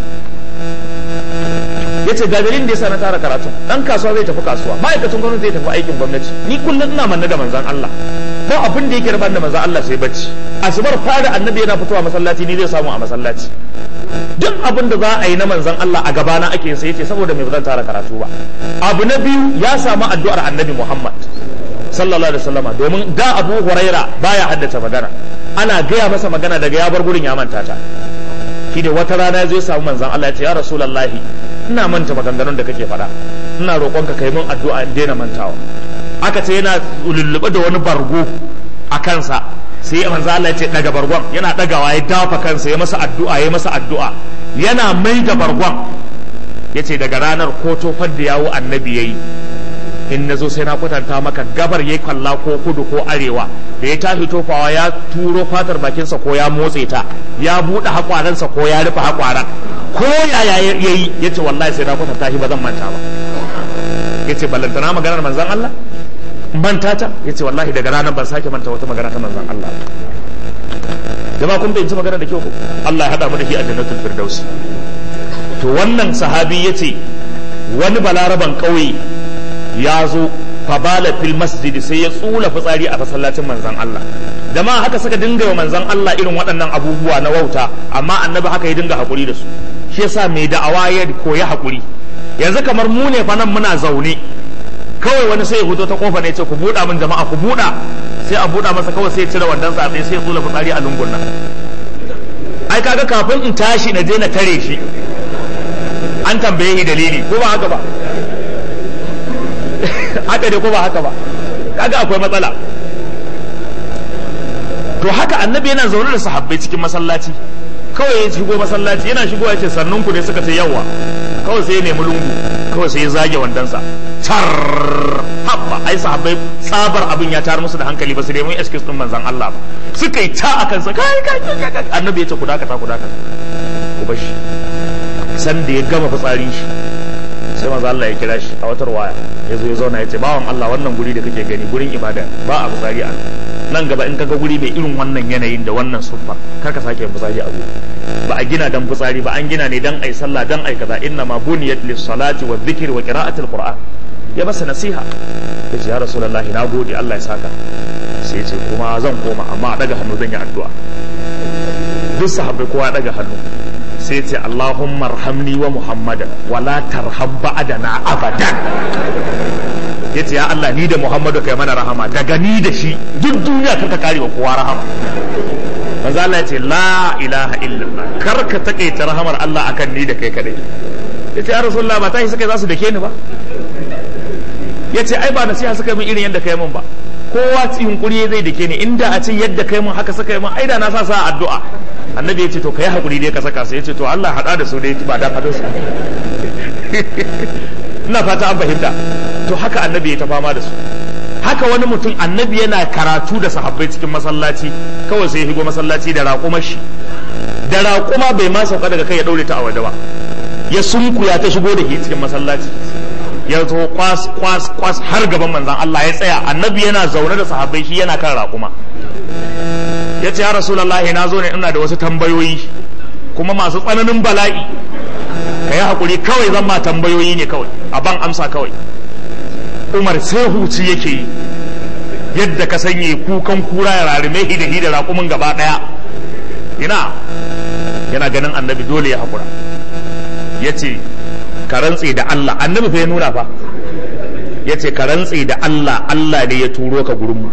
yace ga dalilin da yasa na tara karatun dan kasuwa zai tafi kasuwa ma'aikacin gwamnati zai tafi aikin gwamnati ni kullum ina manne da manzon Allah ba abin da yake rabar da manzon Allah sai bacci asubar fara annabi yana fitowa masallaci ni zai samu a masallaci duk abin da za a yi na manzon Allah a gabana ake yin sai yace saboda me ba zan tara karatu ba abu na biyu ya samu addu'ar annabi Muhammad sallallahu alaihi wasallama domin da Abu Huraira baya haddace magana ana gaya masa magana daga ya bar gurin ya manta ta shi da wata rana zai samu manzon Allah ya ce ya rasulullahi ina manta maganganun da kake faɗa ina roƙonka kai min addu'a in daina mantawa aka ce yana lullube da wani bargo a kansa sai manzo Allah ya ce daga bargon yana dagawa ya dafa kansa ya masa addu'a ya masa addu'a yana mai da bargon yace daga ranar ko tofar da yawo annabi yayi in nazo sai na kwatanta maka gabar yayi kwalla ko kudu ko arewa da ya tashi tofawa ya turo fatar bakinsa ko ya motse ta ya buɗe hakwaransa ko ya rufe hakwaran ko yaya yayi yace wallahi sai na kwatanta shi ba zan manta ba yace ballantana maganar manzon Allah manta ta yace wallahi daga ranar ban sake manta wata magana ta manzon Allah jama'a kun bai magana da kyau Allah ya hada mu da shi a jannatul firdaus to wannan sahabi yace wani balaraban kauye ya zo fabala fil masjid sai ya tsula fitsari a masallacin manzon Allah jama'a haka suka dinga wa manzon Allah irin waɗannan abubuwa na wauta amma annabi haka ya dinga hakuri da su shi yasa mai da'awa ya koyi hakuri yanzu kamar mu ne fa nan muna zaune kawai wani sai ya fito ta kofa ne ce ku buɗa min jama'a ku buɗa sai a buɗa masa kawai sai ya cire wandan sa sai ya tsula fitsari a lungun nan ai kaga kafin in tashi na je na tare shi an tambaye shi dalili ko ba haka ba haka ne ko ba haka ba kaga akwai matsala to haka annabi yana zaune da sahabbai cikin masallaci kawai ya shigo masallaci yana shigo ya ce sannun ku ne suka ce yawa kawai sai ya nemi lungu kawai sai ya zage wandansa tar habba ai sahabbai tsabar abin ya tar musu da hankali ba su nemi excuse din manzon Allah ba suka yi ta akan sa kai kai kai annabi ya ce ku dakata ku dakata ku bar shi san da ya gama fitsarin shi sai manzo Allah ya kira shi a wata waya ya zo ya zauna ya ce bawan Allah wannan guri da kake gani gurin ibada ba a fitsari a nan gaba in kaga guri mai irin wannan yanayin da wannan suffa kar ka sake fitsari a guri ba a gina dan fitsari ba an gina ne dan ai sallah dan ai kaza inna ma buniyat lis salati wa dhikri wa qira'atil qur'an ya masa nasiha ya ce ya rasulullahi na gode Allah ya saka sai ya ce kuma zan koma amma a daga hannu zan yi addu'a duk sahabbai kowa ya daga hannu sai ce Allahumma arhamni wa Muhammadan wala tarham ba'dana abadan yace ya Allah ni da Muhammadu kai mana rahama daga ni da shi duk duniya karka kare wa kowa rahama manzo Allah yace la ilaha illallah karka takaita rahamar Allah akan ni da kai kadai yace ya rasulullah ba tashi suka za su dake ni ba yace ai ba nasiha suka min irin yadda kai min ba kowa cikin kuri zai dake ni inda a ce yadda kai mun haka suka yi mun ai da na sa sa addu'a annabi yace to kai hakuri dai ka saka su yace to Allah hada da su dai ba da fadin su ina fata an fahimta to haka annabi ya ta fama da su haka wani mutum annabi yana karatu da sahabbai cikin masallaci kawai sai ya higo masallaci da raƙumar shi da raƙuma bai ma sauka daga kai ya daure ta a waje ba ya sunkuya ta shigo da shi cikin masallaci ya zo kwas kwas kwas har gaban manzon Allah ya tsaya annabi yana zaune da sahabbai shi yana kan raƙuma ya ce ya rasulullahi na zo ne ina da wasu tambayoyi kuma masu tsananin bala'i ka yi haƙuri kawai zan ma tambayoyi ne kawai a ban amsa kawai umar sai huci yake yi yadda ka sanye kukan kura ya rarime hidahi da raƙumin gaba ɗaya ina yana ganin annabi dole ya haƙura ya ce ka rantse da Allah annabi fa ya nuna fa ya ce ka rantse da Allah Allah ne ya turo ka gurinmu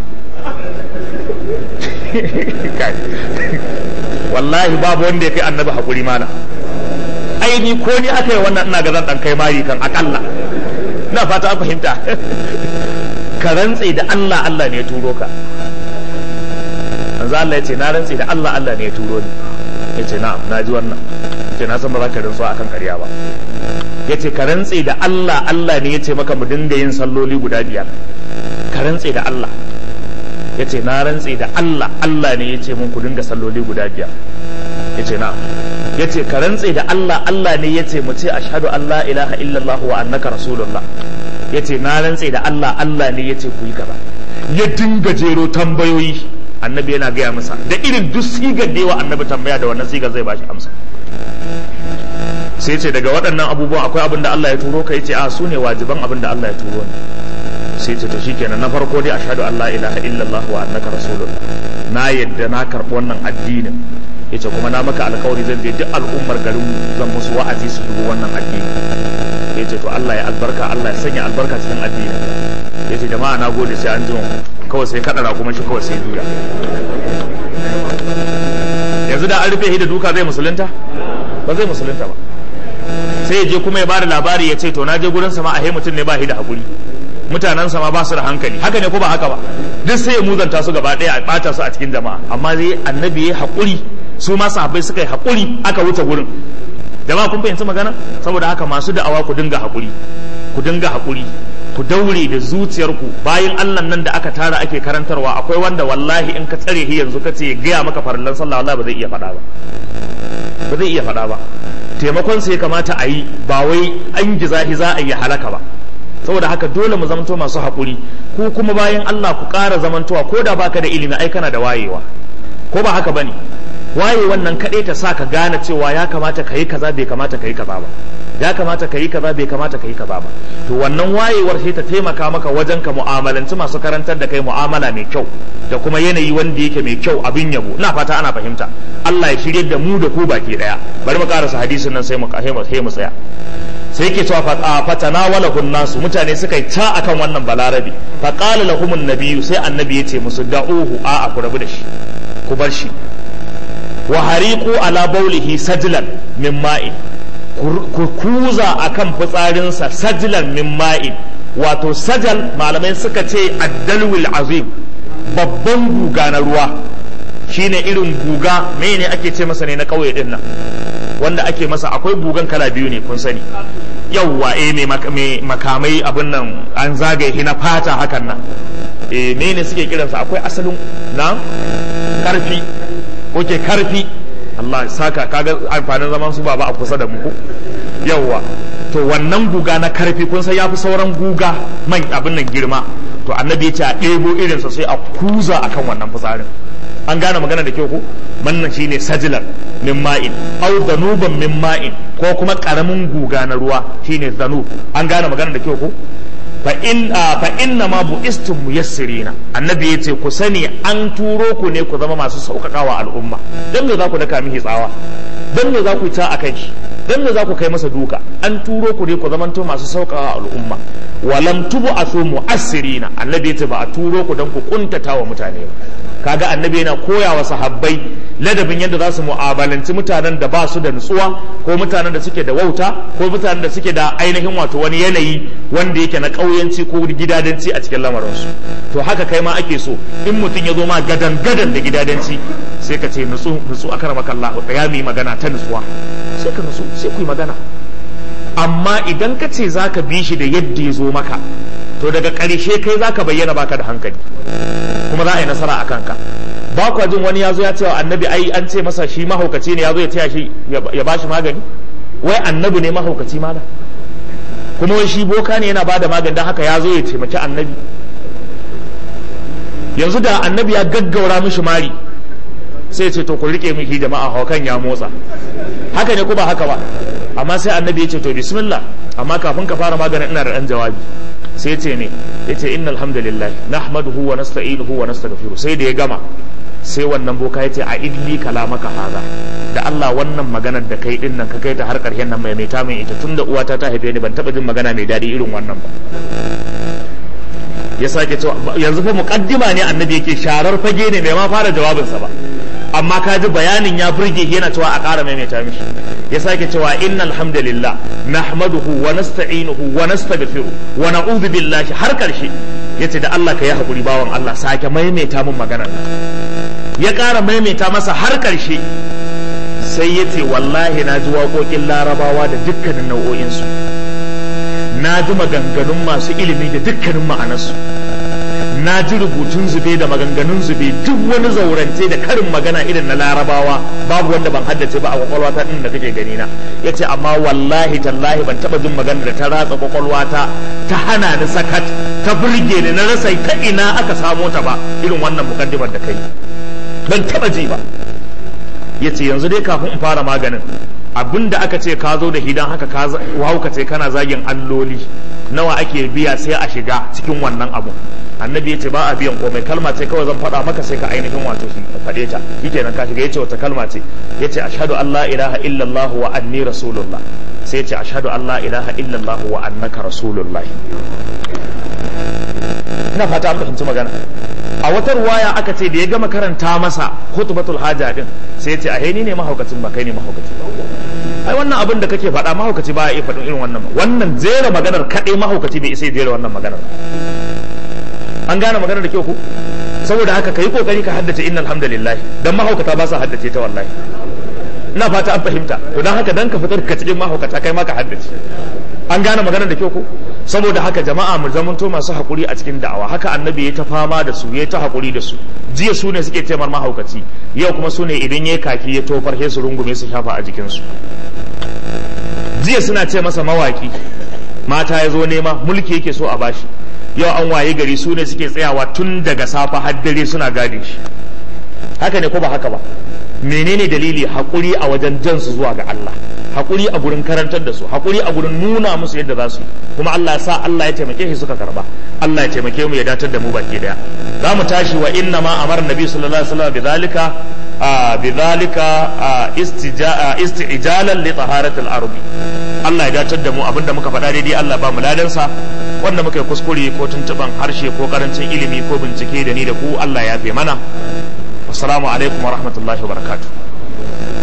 wallahi babu wanda ya kai annabi haƙuri mana aini ko ni aka yi wannan ina ga zan dan kai mari kan akalla ina fata an fahimta ka rantse da Allah Allah ne ya turo ka manzo Allah ya ce na rantse da Allah Allah ne ya turo ni ya ce na'am na ji wannan ce na san ba za ka rantsuwa akan ƙarya ba ya ce ka rantse da Allah Allah ne ya ce maka mu dinga yin salloli guda biyar ka rantse da Allah ya ce na rantse da Allah Allah ne ya ce mun ku dinga salloli guda biyar ya ce na'am ya ce ka rantse da Allah Allah ne ya ce mu ce ashhadu an la ilaha illallah wa annaka rasulullah ya ce na rantse da Allah Allah ne ya ce ku yi kaza ya dinga jero tambayoyi annabi yana gaya masa da irin duk sigar da yawa annabi tambaya da wannan sigar zai bashi amsa sai ce daga waɗannan abubuwan akwai abin da Allah ya turo ka yace a su ne wajiban abin da Allah ya turo ni sai ce to shikenan na farko dai ashhadu an la ilaha illallah wa annaka rasulullah na yadda na karɓi wannan addinin yace kuma na maka alkawari zan je duk al'ummar garin zan musu wa'azi su shigo wannan addini yace to Allah ya albarka Allah ya sanya albarka cikin addinin yace jama'a na gode sai an jima kawai sai kadara kuma shi kawai sai duya yanzu da an rufe shi da duka zai musulunta ba zai musulunta ba sai ya je kuma ya bada labari ya ce to na je gurin sama a mutum ne ba shi da hakuri mutanen sama ba su da hankali haka ne ko ba haka ba duk sai ya muzanta su gaba ɗaya a ɓata su a cikin jama'a amma zai annabi ya haƙuri su ma sahabbai suka yi haƙuri aka wuce gurin jama'a kun fahimci magana saboda haka masu da'awa ku dinga haƙuri ku dinga haƙuri ku daure da zuciyarku bayan Allah nan da aka tara ake karantarwa akwai wanda wallahi in ka tsare shi yanzu ka ce gaya maka farillan sallah wallahi ba zai iya faɗa ba ba zai iya faɗa ba taimakon sai kamata a yi ba wai an gizahi za a yi halaka ba saboda haka dole mu zamanto masu haƙuri ku kuma bayan Allah ku ƙara zamantowa ko da baka da ilimi ai kana da wayewa ko ba haka bane waye wannan kaɗai ta sa ka gane cewa ya kamata ka yi kaza bai kamata ka yi kaza ba ya kamata ka yi kaza bai kamata ka yi kaza ba to wannan wayewar sai ta taimaka maka wajen ka mu'amalanci masu karantar da kai mu'amala mai kyau da kuma yanayi wanda yake mai kyau abin yabo ina fata ana fahimta Allah ya shirye da mu da ku baki daya bari mu karasa hadisin nan sai mu sai mu tsaya sai yake cewa fatana wala nasu mutane suka yi ta akan wannan balarabi fa qala lahum nabiyyu sai annabi ya ce musu da'uhu a a ku rabu da shi ku bar shi wa hariqu ala baulihi sajlan min ma'in ku kuza akan fitsarinsa sajlan min ma'in wato sajal malamai suka ce addalwil azim babban guga na ruwa shine irin guga mene ake ce masa ne na kauye din nan wanda ake masa akwai gugan kala biyu ne kun sani yawwa eh mai makamai abin nan an zagaye na fata hakan nan eh ne suke kiransa akwai asalin na karfi oke karfi Allah saka kaga amfanin zaman su baba a kusa da mu yawwa to wannan guga na karfi kun san yafi sauran guga man abin nan girma to annabi ya ce a ɗebo irinsa sai a kuza akan wannan fitsarin an gane magana da kyau ko wannan shine sajilar min ma'in aw zanuban min ma'in ko kuma karamin guga na ruwa shine zanub an gane magana da kyau ko fa in fa inna ma buistum muyassirina annabi yace ku sani an turo ku ne ku zama masu sauƙaƙawa al'umma dan me za ku daka mihi tsawa dan me za ku ta akan shi dan me za ku kai masa duka an turo ku ne ku zamanto masu sauƙaƙawa al'umma walam tubu asu mu'assirina annabi yace ba a turo ku dan ku kuntata wa mutane ba kaga annabi yana koya wa sahabbai ladabin yadda za su mu'amalanci mutanen da ba su da nutsuwa ko mutanen da suke da wauta ko mutanen da suke da ainihin wato wani yanayi wanda yake na ƙauyanci ko gidadanci a cikin lamarinsu to haka kai ma ake so in mutum ya zo ma gadan gadan da gidadanci sai ka ce nutsu nutsu akar makalla ya mi magana ta nutsuwa sai ka nutsu sai ku yi magana amma idan ka ce za ka bi shi da yadda ya zo maka to daga ƙarshe kai za ka bayyana baka da hankali kuma za a yi nasara a kanka ba kwa jin wani ya zo ya ce wa annabi ai an ce masa shi mahaukaci ne ya zo ya taya shi ya ba shi magani wai annabi ne mahaukaci mana kuma wai shi boka ne yana bada magani don haka ya zo ya taimaki annabi yanzu da annabi ya gaggaura mishi mari sai ce to ku rike mishi jama'a haukan ya motsa haka ne ko ba haka ba amma sai annabi ya ce to bismillah amma kafin ka fara maganin ina da dan jawabi sai ce ne ya ce innal hamdalillah nahmaduhu wa nasta'inuhu wa nastaghfiru sai da ya gama sai wannan boka ya ce a idli kalamaka haza da Allah wannan maganar da kai din nan ka kai ta har karshen nan mai mai ta min ita tunda uwata ta haife ni ban taba jin magana mai dadi irin wannan ba ya sake cewa yanzu fa muqaddima ne annabi yake sharar fage ne bai ma fara jawabinsa ba amma ka ji bayanin ya burge yana cewa a ƙara maimaita mishi ya sake cewa innal hamdalillah nahmaduhu wa nasta'inuhu wa nastaghfiru wa na'udhu billahi har karshe yace da Allah ka yi hakuri bawan Allah sake maimaita mun maganar ya ƙara maimaita masa har karshe sai yace wallahi na ji waƙoƙin larabawa da dukkanin nau'o'insu na ji maganganun masu ilimi da dukkanin ma'anarsu na ji rubutun zube da maganganun zube duk wani zaurance da karin magana irin na larabawa babu wanda ban haddace ba a kwakwalwata din da kake gani na yace amma wallahi tallahi ban taba jin magana da ta ratsa kwakwalwata ta hana ni sakat ta burge ni na rasa ta ina aka samo ta ba irin wannan mukaddimar da kai ban taba ji ba yace yanzu dai kafin in fara maganin abinda aka ce ka zo da hidan haka ka hauka ce kana zagin alloli nawa ake biya sai a shiga cikin wannan abu annabi yace ba a biyan komai kalma ce kawai zan faɗa maka sai ka ainihin wato shi faɗe ta shikenan ka shiga yace wata kalma ce yace ashhadu an la ilaha illallah wa anni rasulullah sai yace ashhadu an la ilaha illallah wa annaka rasulullah ina fata an fahimci magana a wata ruwaya aka ce da ya gama karanta masa khutbatul haja din sai yace a ni ne mahaukacin ba kai ne mahaukaci ai wannan abin da kake faɗa mahaukaci ba ya iya faɗin irin wannan wannan jera maganar kaɗai mahaukaci bai isa ya jera wannan maganar an gane maganar da kyau ku saboda haka ka yi kokari ka haddace innal hamdalillah dan mahaukata ba sa haddace ta wallahi ina fata an fahimta to dan haka dan ka fitar ka cikin mahaukata kai ma ka haddace an gane maganar da kyau ku saboda haka jama'a mu zamanto masu hakuri a cikin da'awa haka annabi ya ta fama da su ya ta hakuri da su jiya su ne suke taimar mahaukaci yau kuma su ne idan ya kaki ya tofar sai su rungume su shafa a jikinsu jiya suna ce masa mawaki mata ya zo nema mulki yake so a bashi yau an waye gari su ne suke tsayawa tun daga safa har dare suna gade shi haka ne ko ba haka ba menene dalili hakuri a wajen jan su zuwa ga Allah hakuri a gurin karantar da su hakuri a gurin nuna musu yadda za su kuma Allah ya sa Allah ya taimake shi suka karba Allah ya taimake mu ya datar da mu baki daya za mu tashi wa inna ma amara nabi sallallahu alaihi wasallam bidhalika bidhalika istijalan li taharatil ardi Allah ya datar da mu abinda muka faɗa daidai Allah ba mu ladansa wanda muka yi kuskure ko tuntuban harshe ko karancin ilimi ko bincike da ni da ku Allah ya fi mana assalamu alaikum wa rahmatullahi wa barakatuh